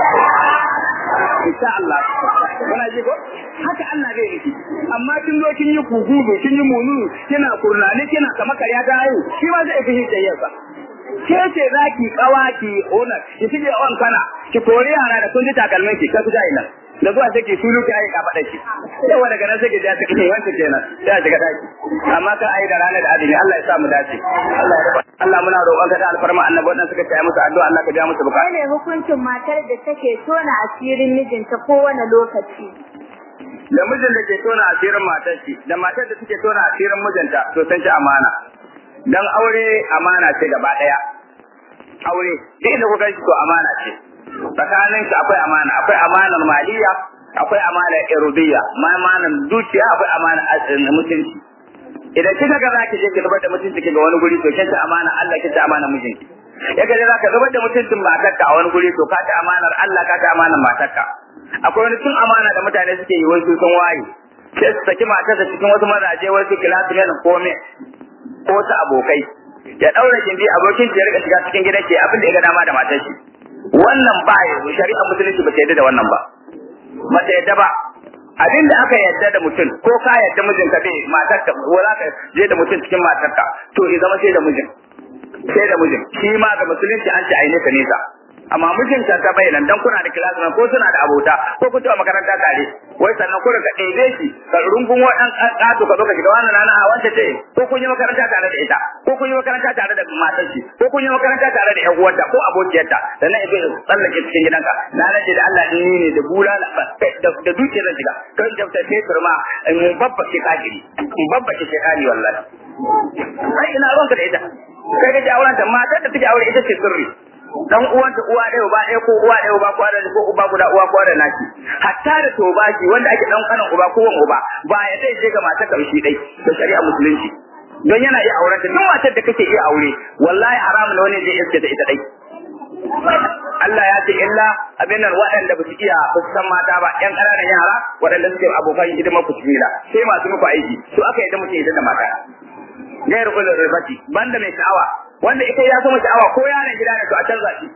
insha Allah kana ji ko haka Allah zai yi amma kin zo kin yi kugudu kin yi munu kina kurnani kina kama karya ta hayu shi ma zai fi hijayyarsa ke ce za ki kawa ki ona ki shige on kana ki kore yara da kun ji takalmin ki ka kuja ina da zuwa sai ki sulu ki ayi ka faɗa ki yawa daga nan sai ki ja ta kike wanda kenan sai a shiga daki amma ka ayi da ranar da azumi Allah ya sa mu dace Allah ya Allah muna roƙon ka da alfarma annabi wannan suka taya musu addu'a Allah ka ja musu bukata ne hukuncin matar da take tona asirin mijinta kowane lokaci da mijin da ke tona asirin matar shi da matar da take tona asirin mijinta to san ci amana dan aure amana ce gaba daya aure duk da kuka shi to amana ce tsakanin shi akwai amana akwai amanar maliya akwai amanar irudiyya ma amanar dukiya akwai amanar mutunci idan kika ga zaki je ki zubar da mutunci ki ga wani guri to kin ta amana Allah kin ta amana mijinki ya ga zaka zubar da mutuncin matarka a wani guri to ka ta amanar Allah ka ta amanar matarka akwai wani tun amana da mutane suke yi wai su sun waye sai su saki matarsa cikin wasu mazaje wai su kilasu ne ko me ko ta abokai ya daura gindi abokin shi ya rika shiga cikin gidan ke abin da ya ga dama da matar shi wannan ba ya shari'a musulunci ba ta yadda da wannan ba ba ta yadda ba abin da aka yadda da mutum ko ka yadda mijinka bai matarka ko za ka je da mutum cikin matarka to ya zama sai da mijin sai da mijin shi ma ga musulunci an ce aine ka nesa amma mijinta ta bayyana dan kuna da class ko suna da abota ko kun taɓa makaranta tare wai sannan ku ka ɗebe shi ka rungun wadan ƙato ka zo ka shiga wannan nana a wanda ce ko kun yi makaranta tare da ita ko kun yi makaranta tare da matar shi ko kun yi makaranta tare da ƴan uwarta ko abokiyarta sannan ya zo tsallake cikin gidanka na nace da Allah in ne da bulala da da dukiyar zan shiga kan jabta fetur ma in babba ke kajiri in babba ke shekari wallahi sai ina ruwanka da ita kai ga jawaran ta matar da take aure ita ce sirri dan uwanta uwa ɗaya uba ɗaya ko uwa ɗaya uba ko da ko uba guda uwa ko da naki hatta da tobaki wanda ake dan kanan uba ko wan uba ba ya dai je ga matar karshe dai da shari'a musulunci don yana iya auren ta duk matar da kake iya aure wallahi haramun wani zai iske da ita dai Allah ya ce illa abin nan waɗanda ba su iya ba su san mata ba ƴan ƙananan yara waɗanda suke abokan hidimar ku sai masu muku aiki su aka yi da mutum ya da mata gairu ulul ribati banda mai sha'awa wanda ita ya sama sha'awa ko yaron gida ne to a canza shi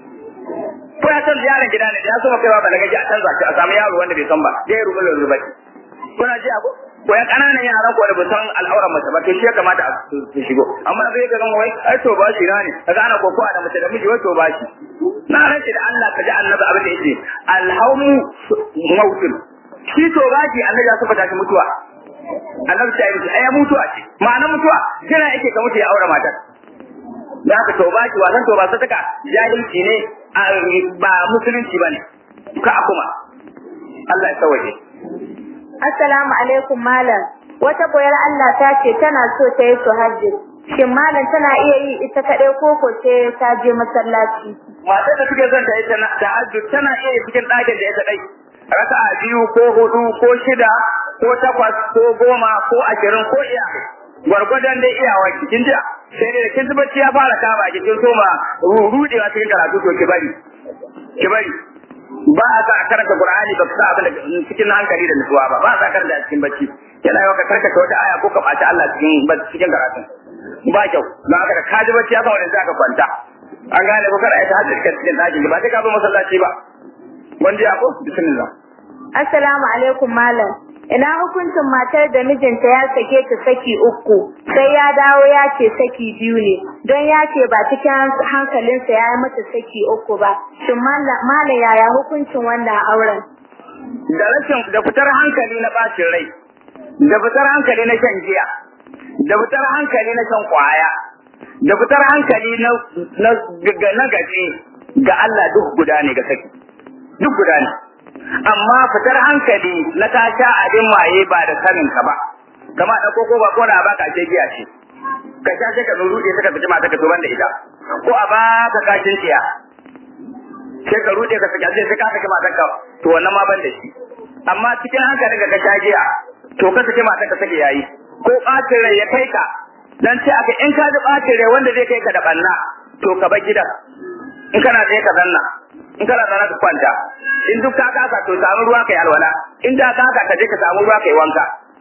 ko ya canza yaron gida ne ya sama kaiwa balaga ji a canza shi a samu yaro wanda bai san ba gairu ulul ribati kuna ji ko ko ya kananan yaran ko da ba san al'auran mace ba to shi ya kamata a su shigo amma sai ka ga wai ai to ba shi na ne kaga ana kokowa da mace da miji wai to ba shi na rance da Allah ka ji annabi abin da yake alhaumu mautun shi to ba shi annabi ya saba shi mutuwa annabi ta yi ai mutuwa ce ma'ana mutuwa jira yake ka mutu ya aure matar da aka toba ki wasan toba sa taka jahilci ne ba musulunci bane ka kuma Allah ya tawaje Assalamu alaikum malam wata boyar Allah ta ce tana so ta yi suhajji shin malam tana iya yi ita kadai ko ko ce ta je masallaci matar da suke son ta yi tahajjud tana iya yi cikin ɗakin da ya dai raka'a biyu ko hudu ko shida ko takwas ko goma ko ashirin ko iya gwargwadon dai iyawa kin ji sai dai kin bacci ya fara kama ki kin soma rudewa cikin karatu to ki bari ki bari ba a sa karanta qur'ani ba sa abin da cikin hankali da nutsuwa ba ba a sa karanta cikin bacci yana yawa ka karkata wata aya ko ka ɓaci Allah cikin cikin karatu ba kyau don haka da ka ji bacci ya fara wani ka kwanta an gane ko kada ya ta hajjar cikin ɗakin ba sai ka zo masallaci ba wanda ya ko bismillah Assalamu alaikum malam ina hukuncin matar da mijinta ya sake ta saki uku sai ya dawo ya ce saki biyu ne don ya ce ba cikin hankalinsa ya yi mata saki uku ba shin malam yaya hukuncin wannan auren da rashin da fitar hankali na bacin rai da fitar hankali na shan giya da fitar hankali na shan kwaya da fitar hankali na na na gaje ga Allah duk guda ne ga saki duk guda ne amma fitar hankali na ta sha abin maye ba da sanin ka ba kama da koko ba ko na baka ce giya ce ka sha sai ka rude sai ka fiti mata ka tuban da ita ko a baka kashin ciya sai ka rude ka saki sai ka saki matan ka to wannan ma ban da shi amma cikin hankalin ka ka sha giya to ka saki matan ka saki yayi ko bacin rai ya kai ka dan ce aka in ka ji bacin rai wanda zai kai ka da banna to ka bar gidan in kana tsaye ka zanna in kana zana ka kwanta in duk ka kasa to samu ruwa kai alwala in da ka kasa ka je ka samu ruwa kai wanka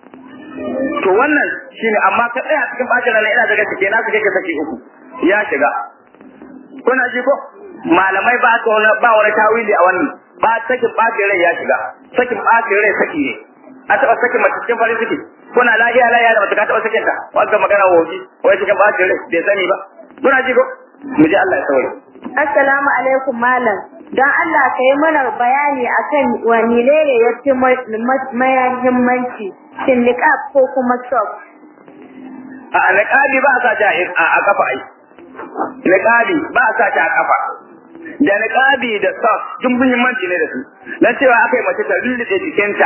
to wannan shine amma ka tsaya cikin bacin rai ina daga cike na suke ka saki uku ya shiga kuna ji ko malamai ba ka wani ba wani tawili a wannan ba sakin bacin rai ya shiga sakin bacin rai saki ne a taɓa sakin mace cikin farin ciki kuna lafiya lafiya da mace ka taɓa sakin ta wanda magana wofi wai cikin bacin rai bai sani ba kuna ji ko mu ji Allah ya saurare Assalamu alaikum malam don Allah ka yi mana bayani akan wani ne ya fi mahimmanci shin niqab ko kuma sock a niqabi ba sa ta a kafa ai niqabi ba sa ta a kafa da niqabi da sock duk muhimmanci ne da su dan cewa akai mace ta lullube jikinta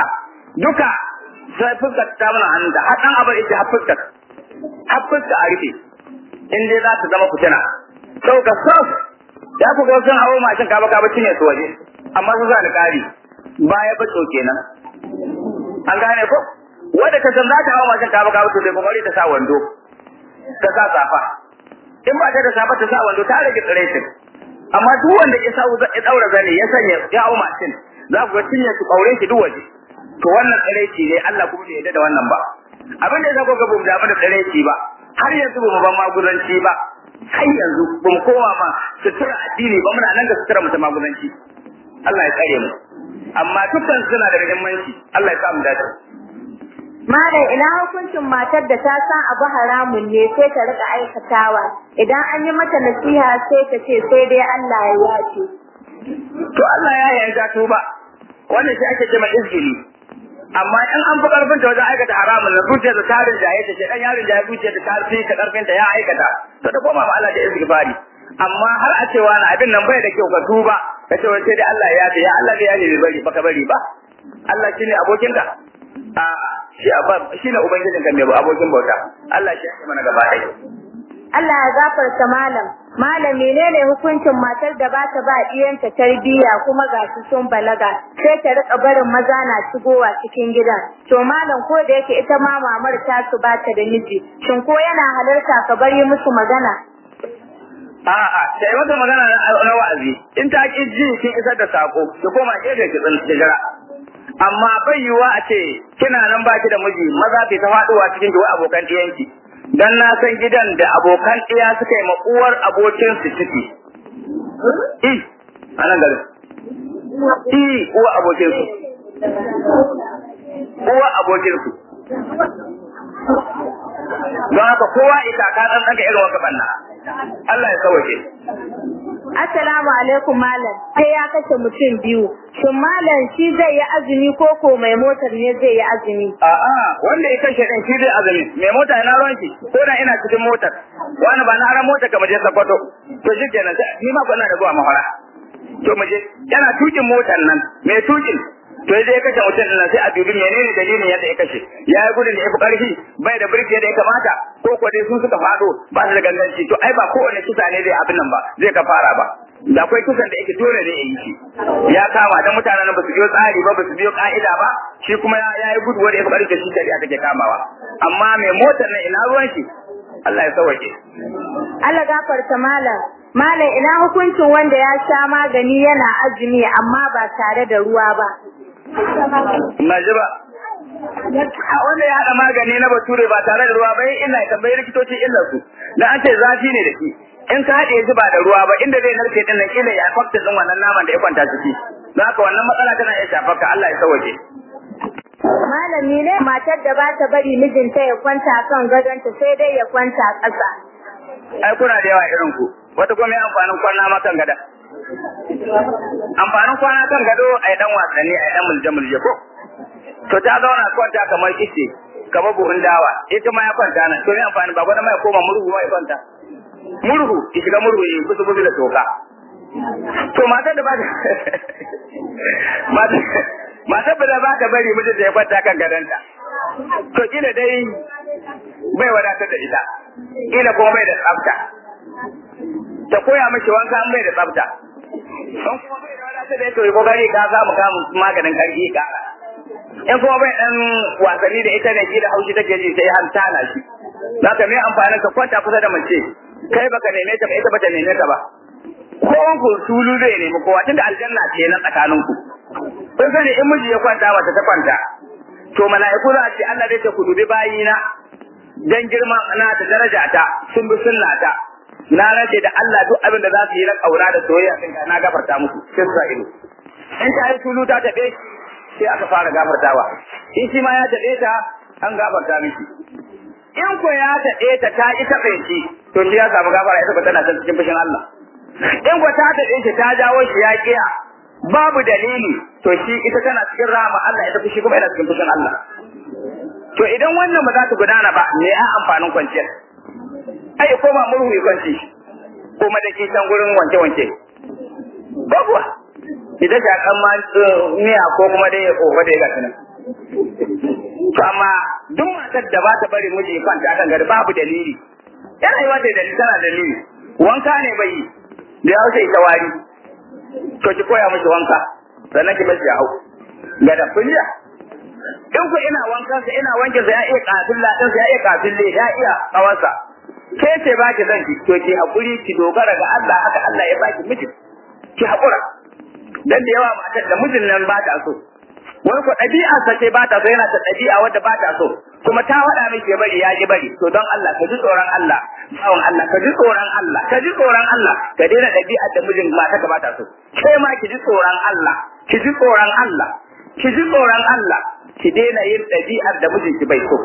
duka sai fuskar ta mana hannunta har dan abar ita har fuskar har fuskar a rufe in dai za ta zama fitina sau ka sau ya ku ga sun hawo mashin kaba kaba cinye su waje amma su za da kari baya baco kenan an gane ko wanda ka san za ta hawo mashin kaba kaba to sai kokari ta sa wando ta sa safa in ba ta da safa ta sa wando ta rage tsiretin amma duk wanda ya sa ya daura zane ya sanya ya hawo mashin za ku ga cinye su kaure shi duk waje to wannan tsireci ne Allah kuma bai yarda da wannan ba abin da ya zako ga bamu da da tsireci ba har yanzu bamu ban magudanci ba har yanzu bamu koma ma sutura addini ba muna nan da sutura mu ta magudanci Allah ya tsare mu amma dukkan suna da muhimmanci Allah ya sa mu dace Malam ina hukuncin matar da ta san abu haramun ne sai ta rika aikatawa idan an yi mata nasiha sai ta ce sai dai Allah ya yace. to Allah ya yarda tuba wannan shi ake cewa izgili amma in an fi karfin ta wajen aikata haramun na zuciya da tarin jaye ta ce dan yarin jaye zuciya da tarin ka karfin ta ya aikata to ta koma ma Allah da istighfari amma har a cewa na abin nan bai da kyau ka tuba ka ce wai sai dai Allah ya ce ya Allah ya ne bai bari baka bari ba Allah shine abokinka a shi shine ubangijinka mai abokin bauta Allah shi ya mana gaba ɗaya Allah ya gafarta malam. Malam menene hukuncin matar da ba ta ba diyanta tarbiyya kuma ga su sun balaga sai ta rika barin maza na shigowa cikin gidan. To malam ko da yake ita ma mamar ta su ba ta da miji. Shin ko yana halarta ka bari musu magana? A'a, sai mata magana na wa'azi. In ta ki ji kin isar da sako, ki koma gefe ki jira. Amma bai yiwuwa a ce kina nan baki da miji, maza ke ta faduwa cikin ki wai abokan ɗiyanki. dan na san gidan da abokan ɗaya suka yi uwar abokin su ciki. I, a nan garin. I, uwa abokin su. Uwa abokin su. Don haka kowa ita ka ɗan ɗaga irin wata banna. Allah ya sauke. Assalamu alaikum malam. Sai ya kashe mutum biyu. Shin malam shi zai yi azumi ko ko mai motar ne zai yi azumi? A'a, wanda ya kashe ɗin shi zai azumi. Mai mota ina ruwan shi, ko da ina cikin motar. Wani ba na aran mota kamar je Sokoto. To shi kenan sai ni ma na da zuwa mahara. To mu je, yana tukin motar nan, mai tukin to ya je ya kashe mutum nan sai a dubi menene dalilin yadda ya kashe ya yi gudun da ya fi ƙarfi bai da birki yadda ya kamata ko ko dai sun suka faɗo ba su da ganganci to ai ba kowane kisa ne zai abin nan ba zai ka fara ba da akwai kisan da yake dole ne ya yi shi ya kama da mutanen ba su biyo tsari ba ba su biyo ka'ida ba shi kuma ya yi gudu wanda ya fi ƙarfi shi shari'a take kamawa amma mai motar nan ina ruwan shi Allah ya sauke. Allah gafarta malam. Malam ina hukuncin wanda ya sha magani yana azumi amma ba tare da ruwa ba. Na ji ba. A wanda ya haɗa magani na bature ba tare da ruwa ba ina tambayi likitoci illar su. Da an ce zafi ne da shi. In ka haɗe shi ba da ruwa ba inda zai narke din nan kila ya fakta din wannan naman da ya kwanta ciki. Don haka wannan matsala tana iya shafar ka Allah ya sauke. Malami ne matar da ba ta bari mijinta ya kwanta kan gadonta sai dai ya kwanta ƙasa. Ai kuna da yawa irin ku. Wata kuma ya amfanin kwana ma kan gada. Amfanin kwana kan gado a yi ɗan wasanni a yi ɗan mulje-mulje ko? To ta zauna kwanta kamar ice, kamar buhun dawa, ita ma ya kwanta nan, to ne amfani ba gwada ma ya koma murhu ma ya kwanta. Murhu, ki shiga murhu ya kusa kusa da toka. To matar da ba ta matar da ba ta bari mijinta ya kwanta kan gadonta. To kila dai bai wadatar da ita, kila kuma bai da tsafta. Ta koya mashi wanka an bai da tsafta. In kuma bai da wadatar da ita, kokari ka samu kamun maganin karfi ka. In kuma bai dan wasanni da ita ne kila haushi take ji sai har tana shi. Za ka mai amfanin ka kwanta kusa da mace, kai baka neme ta ba ita bata neme ka ba. Kowan ku tulu zai nemi kowa tunda aljanna ce nan tsakaninku. Kun sani in miji ya kwanta mata ta kwanta, to mala'iku za a ce Allah zai ce ku dubi bayina dan girma na da daraja ta sun bi sunna ta na race da Allah duk abin da za su yi na kaura da soyayya din na gafarta musu sai su ido in ta yi tulu ta tabe sai aka fara gafartawa in shi ma ya tabe ta an gafarta miki in ko ya tabe ta ta ita bai shi to shi ya samu gafara ita ba tana cikin fushin Allah in ko ta tabe shi ta jawo shi ya kiya babu dalili to shi ita tana cikin rahama Allah ita fushi kuma yana cikin fushin Allah to idan wannan ba za ta gudana ba me a amfanin kwanciyar ai ko ba murhu ya kwanci kuma da ke can gurin wanke wanke babuwa idan ta kan ma miya ko kuma dai ya kofa da ya gasa nan to amma duk matar da ba ta bari miji ya kwanta kan gari babu dalili yana yi wata dalili tana dalili wanka ne bai yi da ya wuce ita wari to ki koya mishi wanka sannan ki bashi ya hau ga da kunya in ku ina wankan sa ina wanke sa ya iya kafin ladin sa ya iya kafin le ya iya kawansa ke ce ba ki zan ki to ki hakuri ki dogara ga Allah haka Allah ya baki miji ki hakura dan da yawa matar da mijin nan ba ta so wani ko ɗabi'a sa ce ba ta so yana ta ɗabi'a wadda ba ta so kuma ta faɗa miki bari ya ji bari to don Allah ka ji tsoron Allah bawan Allah ka ji tsoron Allah ka ji tsoron Allah ka daina ɗabi'a da mijin mata ka ba ta so kai ma ki ji tsoron Allah ki ji tsoron Allah ki ji tsoron Allah ki daina yin ɗabi'ar da mijinki bai so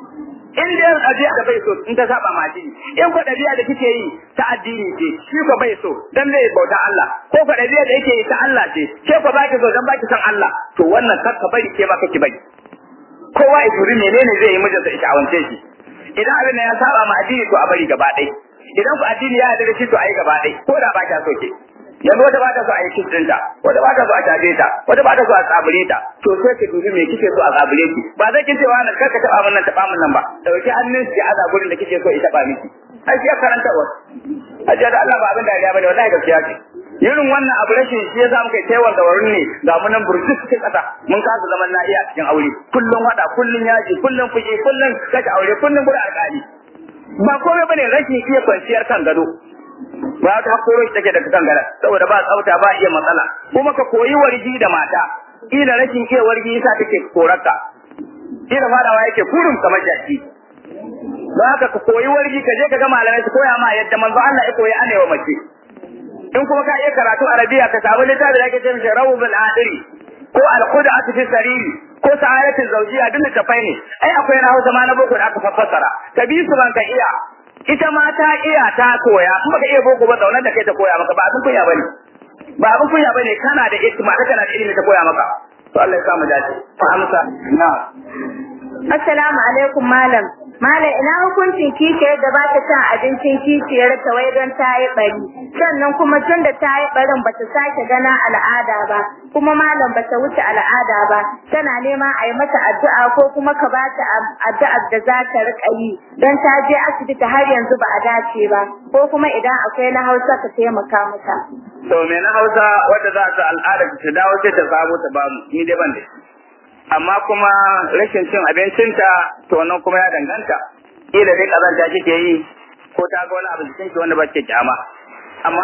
in dai ɗabi'a da bai so in ta saba ma addini in ko ɗabi'a da kike yi ta addini ce shi ko bai so dan zai bauta Allah ko ko ɗabi'a da yake yi ta Allah ce ke ko baki so dan baki san Allah to wannan kar ka bari ke ma kake bari kowa ya turi menene zai yi mijinsa ya shawance shi idan abin da ya saba ma addini to a bari gaba ɗaya idan ku addini ya yarda da shi to a yi gaba ɗaya ko da ba ka so ke yanzu wata ba ta so a yi kiss ɗinta wata ba ta so a tabe ta wata ba ta so a tsabure ta to sai ka dubi me kike so a tsabure ki ba zai kin cewa nan kar ka taba min nan taba min nan ba dauki hannun ki a gurin da kike so ya taba miki ai ya karanta wa ajiya da Allah ba abin da ya bane wallahi gaskiya ce irin wannan abu rashin shi yasa muka taiwar da wurin ne ga mu nan burjik cikin kasa mun kasa zaman lafiya cikin aure kullun wada kullun yaji kullun fushi kullun kace aure kullun gurin alƙali ba komai bane rashin iya kwanciyar kan gado ba ta koro shi take daga kangara saboda ba tsafta ba iya matsala kuma ka koyi wargi da mata ila rashin iya wargi yasa take korarka ila fadawa yake kurum kamar jaki ba haka ka koyi wargi ka je ka ga malamai su koya ma yadda manzo Allah ya koyi anewa mace in kuma ka iya karatu arabiya ka samu littafi da ake cewa rawbul adiri ko al-khud'atu fi sariri ko sa'adatul zawjiyya duk littafai ne ai akwai na Hausa ma na boko da aka fassara ka bi su ban ka iya ita ma ta iya ta koya in baka iya boko ba zaunar da kai ta koya maka ba abin kunya bane ba abin kunya bane kana da ilimi kana da ilimi ta koya maka to Allah ya samu dace fa amsa na Assalamu alaikum malam. Malam ina hukuncin kishiyar da ba ta cin abincin kishiyar ta wai don ta yi bari. Sannan kuma tun da ta yi barin ba ta sake gana al'ada ba. Kuma malam ba ta wuce al'ada ba. Tana neman a yi mata addu'a ko kuma ka ba ta addu'ar da za ta riƙa yi. Don ta je asibiti har yanzu ba a dace ba. Ko kuma idan akwai na Hausa ka taimaka mata. to me na Hausa wadda za ta al'ada ta dawo sai ta samu ta bamu ni dai ban da shi amma kuma rashin cin abincinta to nan kuma ya danganta kila dai kazanta kike yi ko ta ga wani abu jikin ki wanda ba ke kyama amma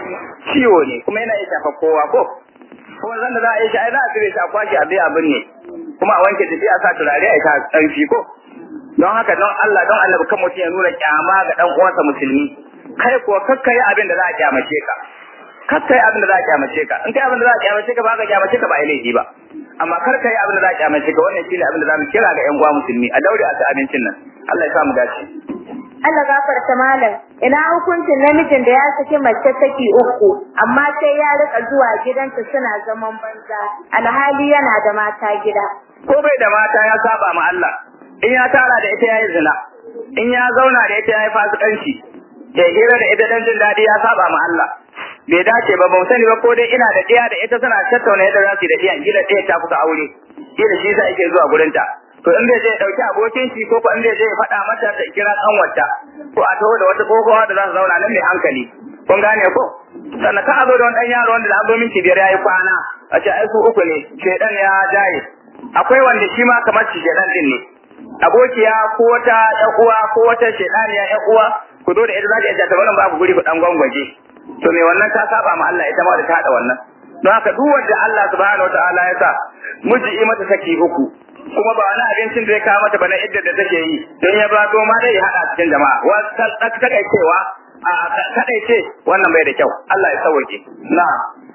ciwo ne kuma yana iya shafa kowa ko kuma zan da za a yi shi ai za a cire shi a kwashe abin abin ne kuma a wanke jiki a sa turare a ita tsarki ko don haka don Allah don Allah kan mutum ya nuna kyama ga dan uwansa musulmi kai kuwa kakkai abin da za a kyamace ka kakkai abin da za a kyamace ka in kai abin da za a kyamace ka ba ka kyamace ka ba ai laifi ba amma kar ka yi abin da za a kyamace ka wannan shine abin da za mu kira ga yan uwa musulmi a daure a ci abincin nan Allah ya sa mu dace Allah gafarta malam ina hukuncin namijin da ya saki mace saki uku amma sai ya rika zuwa gidanta suna zaman banza alhali yana da mata gida ko bai da mata ya saba ma Allah in ya tara da ita yayi zina in ya zauna da ita yayi fasikanci da hira da ita dan jin dadi ya saba ma Allah bai dace ba ban sani ba ko dai ina da ɗaya da ita suna tattauna yadda za su yi da ɗiyan gida ɗaya ta kusa aure gida shi sa yake zuwa gurin ta to in bai je ya ɗauki abokin shi ko ko in bai je ya faɗa mata ta kira kanwarta ko a taho da wata kokowa da za su zauna nan mai hankali kun gane ko sannan ka zo da wani ɗan yaro wanda da an zo minti biyar ya yi kwana a ce ai su uku ne shedan ya jaye akwai wanda shi ma kamar shi shedan din ne abokiya ko wata ƴan uwa ko wata shedaniya ƴan uwa ku zo da ita za ta iya ta wannan ba ku guri ku dan gwangwaje to me wannan ta saba ma Allah ita ma da ta hada wannan don haka duk wanda Allah subhanahu wataala ya sa miji yi mata saki uku kuma ba wani abincin da ya kawo mata bana idda da take yi don ya ba to ma dai ya hada cikin jama'a wa ta kai cewa a kadai ce wannan bai da kyau Allah ya sauke na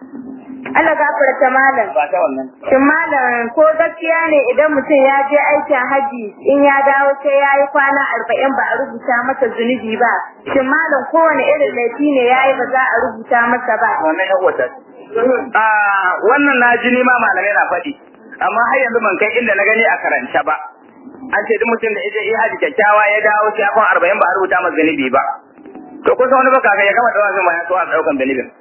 Allah gafarta malam ba ta wannan Shin malam ko gaskiya ne idan mutum ya je aikin haji in ya dawo sai ya yi kwana arba'in ba a rubuta masa zunubi ba. Shin malam kowane irin laifi ne ya yi ba za a rubuta masa ba. wannan ya wata a wannan na ji ni ma malamai na faɗi amma har yanzu ban kai inda na gani a karanta ba an ce duk mutum da ya je haji kyakkyawa ya dawo sai akon arba'in ba a rubuta masa zunubi ba to kusa wani baka ya gama dawafin ma ya so a ɗaukan zunubin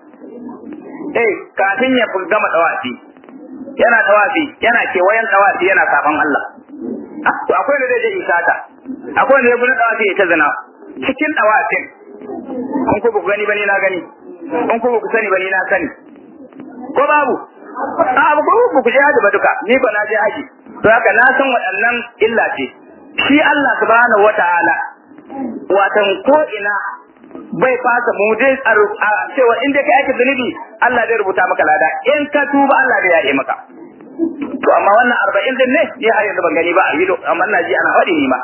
eh kafin ya gama dawafi yana dawafi yana kewayen dawafi yana saban Allah to akwai da zai je isata akwai da zai bude dawa sai ta zina cikin dawafin an ku ba ku gani bane na gani an ku ba ku sani bane na sani ko babu a abu ko ba ku je haji ba duka ni ba na je haji to haka na san waɗannan illa ce shi Allah subhanahu wataala watan ko ina bai fasa mu dai a cewa in dai kai ake zunubi Allah zai rubuta maka lada in ka tuba Allah zai yaye maka to amma wannan arba'in din ne ni har yanzu ban gani ba a yi amma ina ji ana faɗi ni ma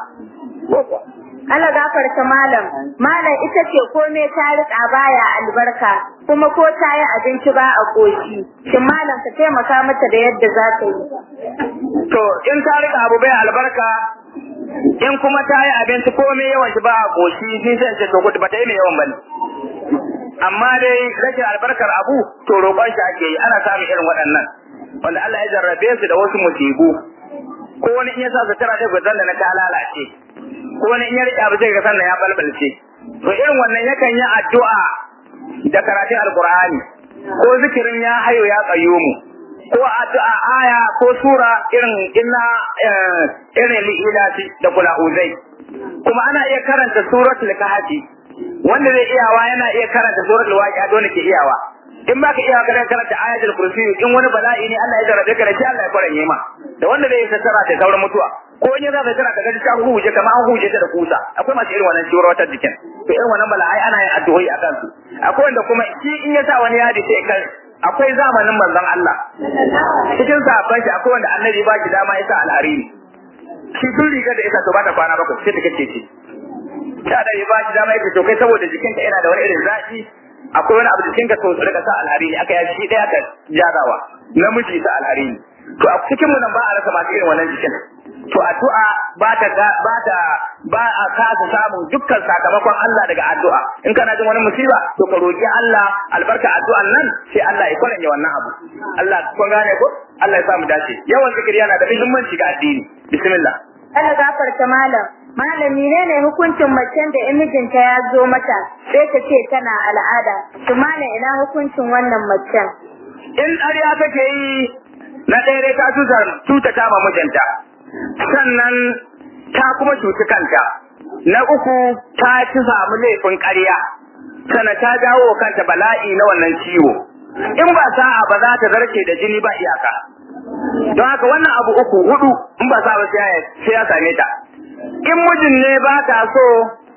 Allah gafarta malam malam ita ce kome ta rika baya albarka kuma ko ta yi abinci ba a koshi shin malam ka taimaka mata da yadda za ta yi to in ta rika abu bai albarka in kuma ta yi abinci komai yawan shi ba a koshi ni zai ce to gudu ba ta yi mai yawan bane amma dai rashin albarkar abu to roƙon shi ake yi ana samun irin waɗannan wanda Allah ya jarrabe su da wasu musibu ko wani in ya sa sutura ɗaya gwazon da na ta lalace ko wani in ya riƙe abu sai ga sannan ya balbalce to irin wannan yakan yi addu'a da karatun alkur'ani ko zikirin ya hayo ya qayyumu ko addu'a aya ko sura irin inna irin li'ilati da kula uzai kuma ana iya karanta suratul kahfi wanda zai iyawa yana iya karanta suratul waqi'a dole ke iyawa in baka iya ka karanta ayatul kursi in wani bala'i ne Allah ya jarabe ka da shi Allah ya kwaranye ma da wanda zai tattara ta sauran mutuwa ko in ya za ta tara ka gaji ta huje kamar an huje ta da kusa akwai masu irin wannan shiwar wata jikin to irin wannan bala'ai ana yin addu'o'i a kansu akwai wanda kuma shi in ya sa wani yadi sai kan akwai zamanin manzon Allah cikin sahabban shi akwai wanda annabi ba shi dama ya sa alhariri shi duk riga da isa to ba ta kwana bakwai sai ta kace ce ta da ya ba shi dama ya to kai saboda jikinka yana da wani irin zaki akwai wani abu jikinka to rika sa alhariri aka yi shi daya ka jarawa namiji sa alhariri to a cikin mu nan ba a rasa masu irin wannan jikin to addu'a ba ta ba ta ba a kasa samun dukkan sakamakon Allah daga addu'a in kana jin wani musiba to ka roki Allah albarka addu'an nan sai Allah ya kwaranye wannan abu Allah kun gane ko Allah ya samu dace yawan zikiri yana da muhimmanci ga addini bismillah Allah gafarta malam malami ne ne hukuncin macen da mijinta ya zo mata sai ta ce tana al'ada to malam ina hukuncin wannan macen in ƙarya take yi na ɗaya dai ta cuta ta ma mijinta sannan ta kuma cuci kanta na uku ta ci samu laifin ƙarya sana ta jawo kanta bala'i na wannan ciwo in ba sa'a ba za ta zarce da jini ba iyaka don haka wannan abu uku hudu in ba sa'a ba sai ya same ta in mijin ne ba ta so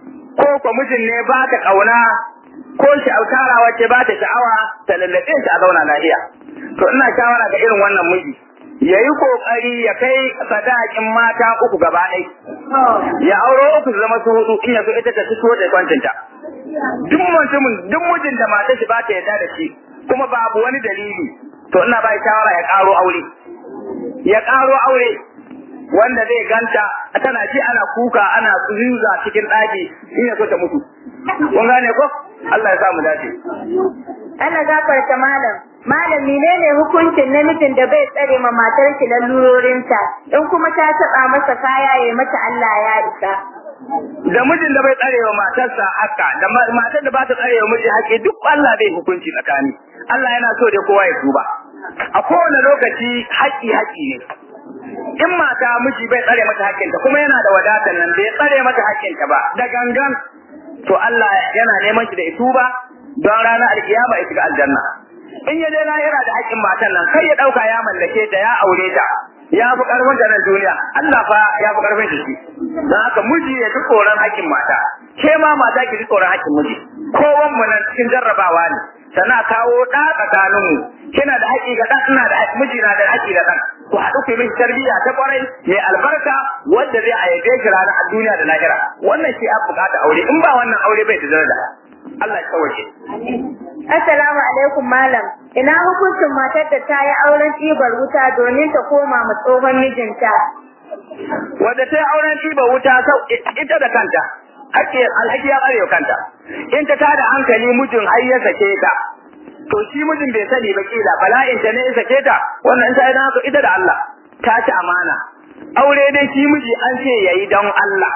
ko ko mijin ne ba ta kauna ko shi alkara wacce ba ta sha'awa ta lallabe shi a zauna lafiya to ina shawara ga irin wannan miji ya yi kokari ya kai sadakin mata uku gaba ɗai ya auro uku su zama su hudu in ya so ita ta fito da kwancinta duk mutumin duk mijin da mata shi ba ta yarda da shi kuma babu wani dalili to ina ba shawara ya karo aure ya karo aure wanda zai ganta tana ji ana kuka ana tsuza cikin ɗaki in ya so ta mutu kun gane ko Allah ya samu dace Allah gafarta malam malami ne ne hukuncin namijin da bai tsare ma matar shi lalurorinta in kuma ta taba masa kaya ya mata Allah ya isa da mijin da bai tsare wa matarsa haka da matar da ba ta tsare wa miji haƙi duk Allah bai hukunci tsakani Allah yana so da kowa ya tuba a kowane lokaci haƙi haƙi ne in mata miji bai tsare mata haƙƙinta kuma yana da wadatar nan bai tsare mata haƙƙinta ba da gangan to Allah yana neman shi da ya tuba don ranar alkiyama ya shiga aljanna in ya je lahira da haƙƙin matan nan kai ya ɗauka ya mallake ta ya aure ta ya fi ƙarfin ta nan duniya Allah fa ya fi ƙarfin shi don haka miji ya fi tsoron haƙƙin mata ke ma mata ki fi tsoron haƙƙin miji kowan mu nan cikin jarrabawa ne sana kawo ɗa tsakanin mu kina da haƙƙi ga ɗan ina da miji na da haƙƙi ga ɗan ku haɗu ku yi mishi tarbiyya ta ƙwarai mai albarka wanda zai ayyabe shi ranar duniya da lahira wannan shi a buƙata aure in ba wannan aure bai da daraja Allah ya kawace. Assalamu alaikum malam. Ina hukuncin matar da ta yi auren ɗibar wuta domin ta koma ma tsohon mijinta. Wadda ta yi auren ɗibar wuta sau ita da kanta. Ake alhaki ya ɓarewa kanta. In ta tada hankali mijin har ya sake ta. To shi mijin bai sani ba kila bala'in ta ne ya sake ta. Wannan ta yi haka ita da Allah. Ta ci amana. Aure dai shi miji an ce yayi don Allah.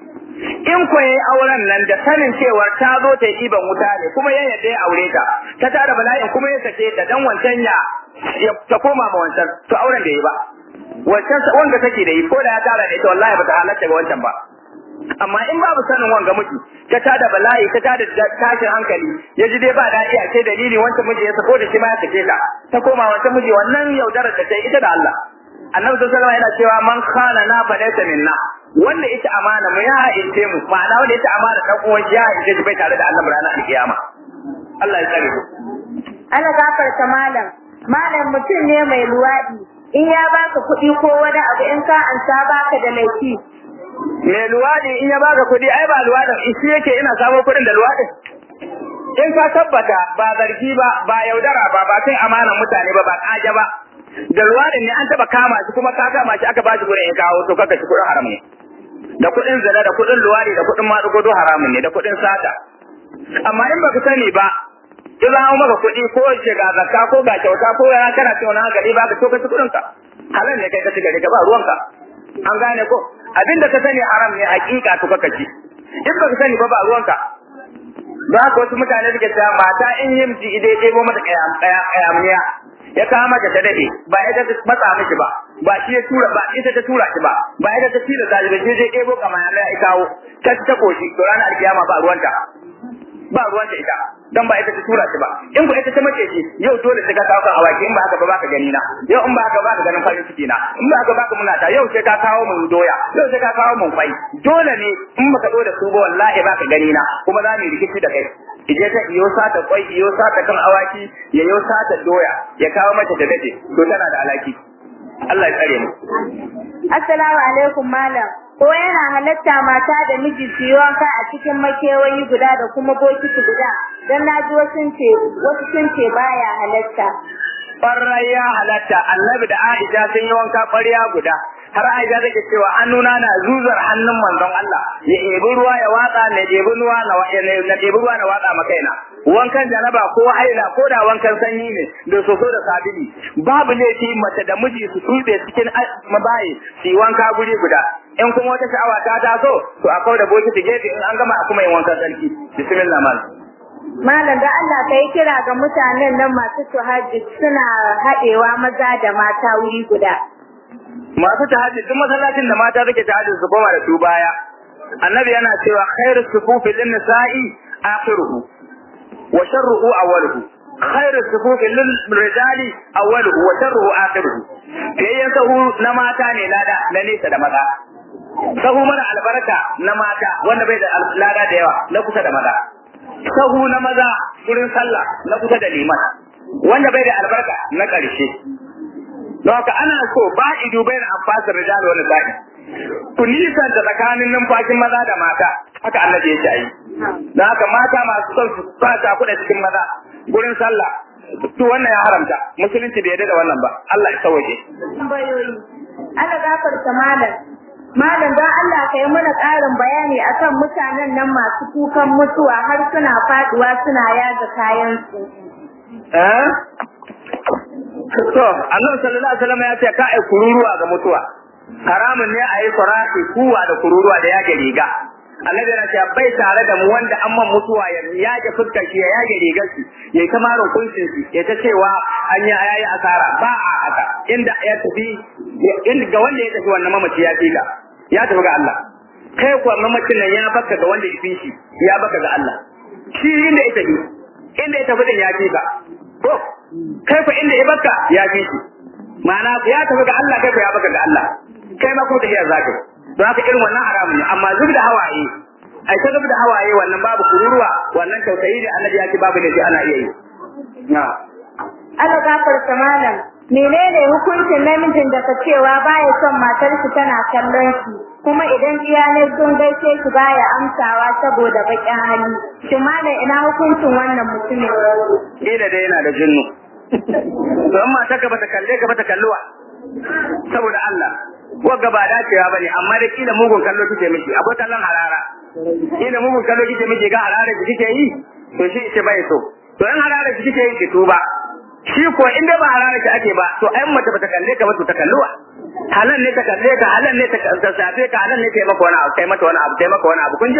in ko yayi auren nan da sanin cewar ta zo ta yi ban wuta ne kuma ya yadda ya aure ta ta tara bala'in kuma ya sake ta dan wancan ya ta koma ma wancan to auren da yi ba wancan wanda take da yi ko da ya tara da ita wallahi bata halatta ga wancan ba amma in babu sanin wanga miji ta tada bala'i ta tada tashin hankali ya ji dai ba daɗi a ce dalili wancan miji ya sako da shi ma ya sake ta ta koma wancan miji wannan yaudarar da ta ita da Allah annabi sallallahu alaihi yana cewa man khana na fa laysa minna wanda ita amana mu ya ha'ince mu ma'ana wanda ita amana dan uwan ya ha'ince shi bai tare da Allah ranar alkiyama Allah ya tsare mu ana gafarta malam malam mutum ne mai luwaɗi in ya baka kuɗi ko wani abu in ka ansa baka da laifi mai luwaɗi in ya baka kuɗi ai ba luwaɗin shi yake ina samo kuɗin da luwaɗin in ka tabbata ba zargi ba ba yaudara ba ba sai amanan mutane ba ba kaja ba da luwaɗin ne an taɓa kama shi kuma ka kama shi aka ba shi kuɗin ya kawo to kaka shi kuɗin haram ne da kuɗin zina da kuɗin luwaɗi da kuɗin maɗugo haramun ne da kuɗin sata amma in baka sani ba in za maka kuɗi ko ce ga zakka ko ga kyauta ko ya kana ce wani hankali ba ka to ka ci kuɗin ka halal ne kai ka ci gari ka ba ruwanka an gane ko abin da ka sani haram ne hakika to ka ci in baka sani ba ba ruwanka ba haka wasu mutane suke cewa mata in yi miji idai ya ɗebo mata ƙayamiya ya kawo mata ta dade ba ita ta matsa miki ba ba shi ya tura ba ita ta tura shi ba ba ita ta tira ta ba shi zai ɗebo kamar ya kawo ta ta koshi to ranar alkiyama ba ruwanta ba ruwanta ita dan ba ita ta tura shi ba in ba ita ta mace shi yau dole sai ka kawo kan awaki in ba haka ba baka gani na yau in ba haka ba ka ganin farin ciki na in ba haka ba ka munata yau sai ka kawo mun doya yau sai ka kawo mun kwai dole ne in baka zo da su ba wallahi ba ka gani na kuma za mu rikici da kai ije ta iyo sata kwai iyo sata kan awaki ya iyo sata doya ya kawo mata da dade to tana da alaki Allah ya tsare mu assalamu alaikum malam ko yana halatta mata da miji su yi wanka a cikin makewayi guda da kuma bokiti guda dan na ji wasu ce wasu sun ce baya halatta Ƙwarai ya halatta annabi da Aisha sun yi wanka ƙwarya guda har Aisha take cewa hannuna na zuzar hannun manzon Allah ya ebi ruwa ya watsa na ebi ruwa na na ebi ruwa na watsa makaina wankan janaba ko haila ko da wankan sanyi ne da soso da sabili babu laifi mace da miji su tube cikin mabayi su yi wanka guri guda in kuma wata sha'awa ta taso to a kawo da bokiti gefe in an gama a kuma yin wankan sarki bismillah malam Malam da Allah ka yi kira ga mutanen nan masu tuhajjud suna haɗewa maza da mata wuri guda. Masu tahajjud duk masallacin da mata take tahajjud su koma da su baya. Annabi yana cewa khairu sufufi lin nisa'i akhiruhu wa sharruhu awwaluhu. Khairu sufufi lil rijali awwaluhu wa sharruhu akhiruhu. Yayyan sahu na mata ne lada na nesa da maza. Sahu mara albarka na mata wanda bai da lada da yawa na kusa da maza. sahu na maza wurin sallah na kusa da liman wanda bai da albarka na ƙarshe don haka ana so ba idu bai na amfasar rijal wani sa'i ku nisan da tsakanin numfashin maza da mata haka annabi ya yi don haka mata masu son su fata kuɗa cikin maza wurin sallah to wannan ya haramta musulunci bai yarda da wannan ba Allah ya sauke Tambayoyi. Ana gafarta malam. Malam don Allah ka yi mana ƙarin bayani akan mutanen nan masu kukan mutuwa har suna faduwa suna yaga kayansu. Eh? To, Allah sallallahu alaihi wasallam ya ce ka ai kururuwa ga mutuwa. Haramun ne a yi farashi kuwa da kururuwa da yage riga. Annabi yana cewa bai tare da mu wanda an man mutuwa ya yage fuskar shi ya yage rigar shi ya yi kama kuncin shi ya ta cewa an yi yayi asara ba a haka inda ya tafi inda ga wanda ya tafi wannan mamaci ya fi ya tafi ga Allah kai kuwa mamacin nan ya baka ga wanda ya fi shi ya baka ga Allah shi inda ya tafi inda ya tafi din ya fi ka ko kai fa inda ya baka ya fi shi ma'ana ya tafi ga Allah kai fa ya baka ga Allah kai ma kuma tafiya zaka don haka irin wannan haramun ne amma zub da hawaye ai ta zub da hawaye wannan babu kururuwa wannan tausayi ne annabi ya ce babu da shi ana iya yi na Ana gafarta malam. Menene hukuncin namijin da ka cewa baya son matarsa tana kallon shi kuma idan iyalai sun gaishe shi baya amsawa saboda baƙin hali. Shin malam ina hukuncin wannan mutumin? kila dai yana da jinnu to amma ta ka bata kalle ka bata kalluwa saboda Allah wagga ba dacewa bane amma da kila mugun kallo kike miki akwai kallon harara kila mugun kallo kike miki ga harara da kike yi to shi ce bai so to in harara da kike yi ki tuba shi ko in dai ba harara ki ake ba to ai mace bata kalle ka ba to ta kalluwa halan ne ta kalle ka halan ne ta safe ka halan ne ta maka wani abu kai mata wani abu kai maka wani abu kun ji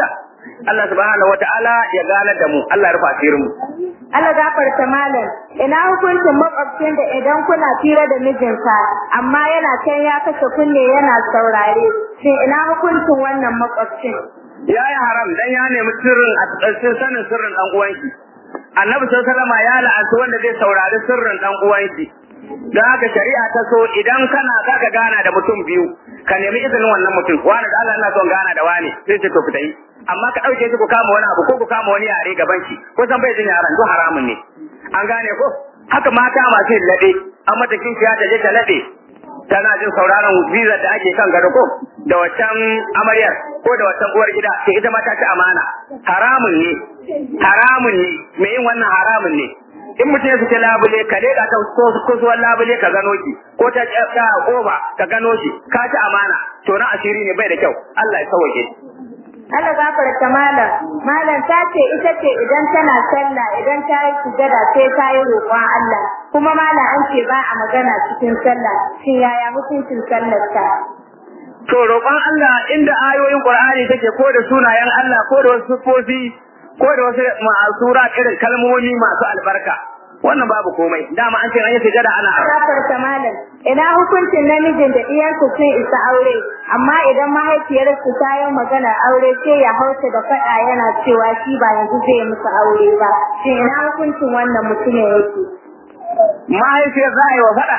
Allah subhanahu wataala ya gane da mu Allah ya rufa asirin mu Allah gafarta malam ina hukuncin makwabcin da idan kuna fira da mijinsa amma yana can ya kashe kunne yana saurare shin ina hukuncin wannan makwabcin ya yi haram dan ya nemi sirrin a tsarkin sanin sirrin dan uwanki annabi sallallahu alaihi wasallam ya la'anci wanda zai saurari sirrin dan uwanki don haka shari'a ta so idan kana zaka gana da mutum biyu ka nemi izinin wannan mutum wani da Allah ina son gana da wani sai ce to fita yi amma ka dauke shi ku kama wani abu ko ku kama wani yare gaban shi ko san bai jin yaran duk haramun ne an gane ko haka mata masu yin lade an mata kishiya ta je ta lade tana jin sauraron visa da ake kan gado ko da waccan amaryar ko da waccan uwar gida ke ita ma ta ci amana haramun ne haramun ne me yin wannan haramun ne in mutum ya fice labule ka leka ta kusuwar labule ka gano shi ko ta ta koba ka gano shi ka ci amana to na asiri ne bai da kyau Allah ya sauke Allah gafarta malam malam ta ce ita ce idan tana sallah idan ta yi sujada sai ta yi roƙon Allah kuma malam an ce ba a magana cikin sallah shin yaya mutuncin sallar ta to roƙon Allah inda ayoyin Qur'ani take ko da sunayen Allah ko da wasu sifofi ko da wasu ma'asura irin kalmomi masu albarka wannan babu komai dama an ce an yi sujada ana gafarta malam ina hukuncin namijin da iyansu sun isa aure amma idan mahaifiyarsu ta yi magana aure sai ya hausa da faɗa yana cewa shi ba yanzu zai musu aure ba shin ina hukuncin wannan mutumin yake mahaifiyar za a yi wa faɗa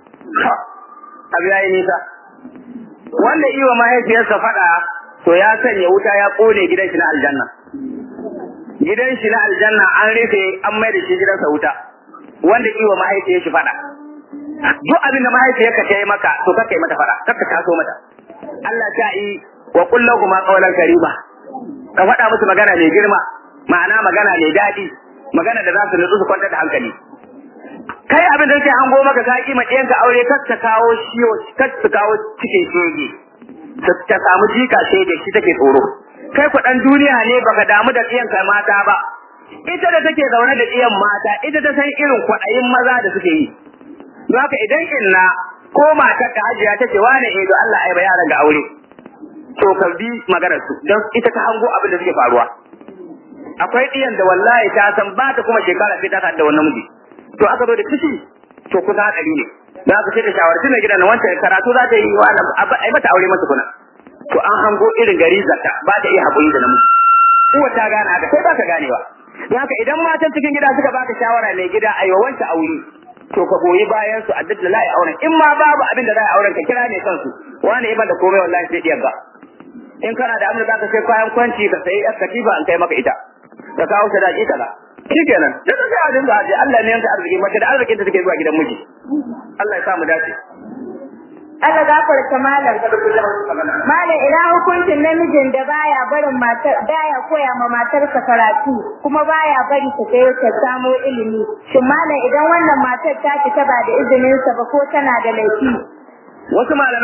abu ya yi nisa wanda yi wa mahaifiyarsa faɗa to ya sanya wuta ya ƙone gidan shi na aljanna gidan shi na aljanna an rufe an mai da shi gidansa wuta wanda yi wa mahaifiyar shi faɗa duk abin da mahaifiyarka ta yi maka to kakka yi mata faɗa kakka taso mata Allah ta yi wa kullahu kuma qawlan karima ka faɗa musu magana mai girma ma'ana magana mai daɗi magana da za su nutsu su kwantar da hankali kai abin da sai hango maka ka kima ɗiyanka aure kar ta kawo shiyo kar ta kawo cikin shege ta samu jika shege shi take tsoro kai ku dan duniya ne baka damu da ɗiyanka mata ba ita da take zaune da ɗiyan mata ita ta san irin kwaɗayin maza da suke yi don haka idan inna ko matar ka hajiya take wane eh do Allah ai ba yaran da aure to ka bi maganar su don ita ta hango abin da suke faruwa akwai ɗiyan da wallahi ta san ba ta kuma shekara sai ta da wannan miji to aka zo da ciki to kusa hadari ne da aka ce da shawarci mai gidan wancan karatu za ta yi wa ai mata aure mata kuna to an hango irin gari zata ba ta iya haƙuri da namiji uwa ta gane haka sai ba ka ganewa don haka idan matan cikin gida suka baka shawara mai gida a yi wancan aure to ka goyi bayan su a duk da la'i auren in ma babu abin da za a auren ka kira ne kansu wani iban da komai wallahi sai diyar ba in kana da abin da zaka sai kayan kwanci ka sayi yar katifa an kai maka ita ka kawo sadaki kaza shikenan da ta sai a dinga aje Allah ne yanka arziki mace da arzikin ta take zuwa gidan miji Allah ya sa mu dace Allah gafarta malam malam ina hukuncin namijin da baya barin matar baya koya ma matarsa karatu kuma baya bari ta kai ta samo ilimi shin malam idan wannan matar ta fita ba da izinin sa ba ko tana da laifi wasu malamai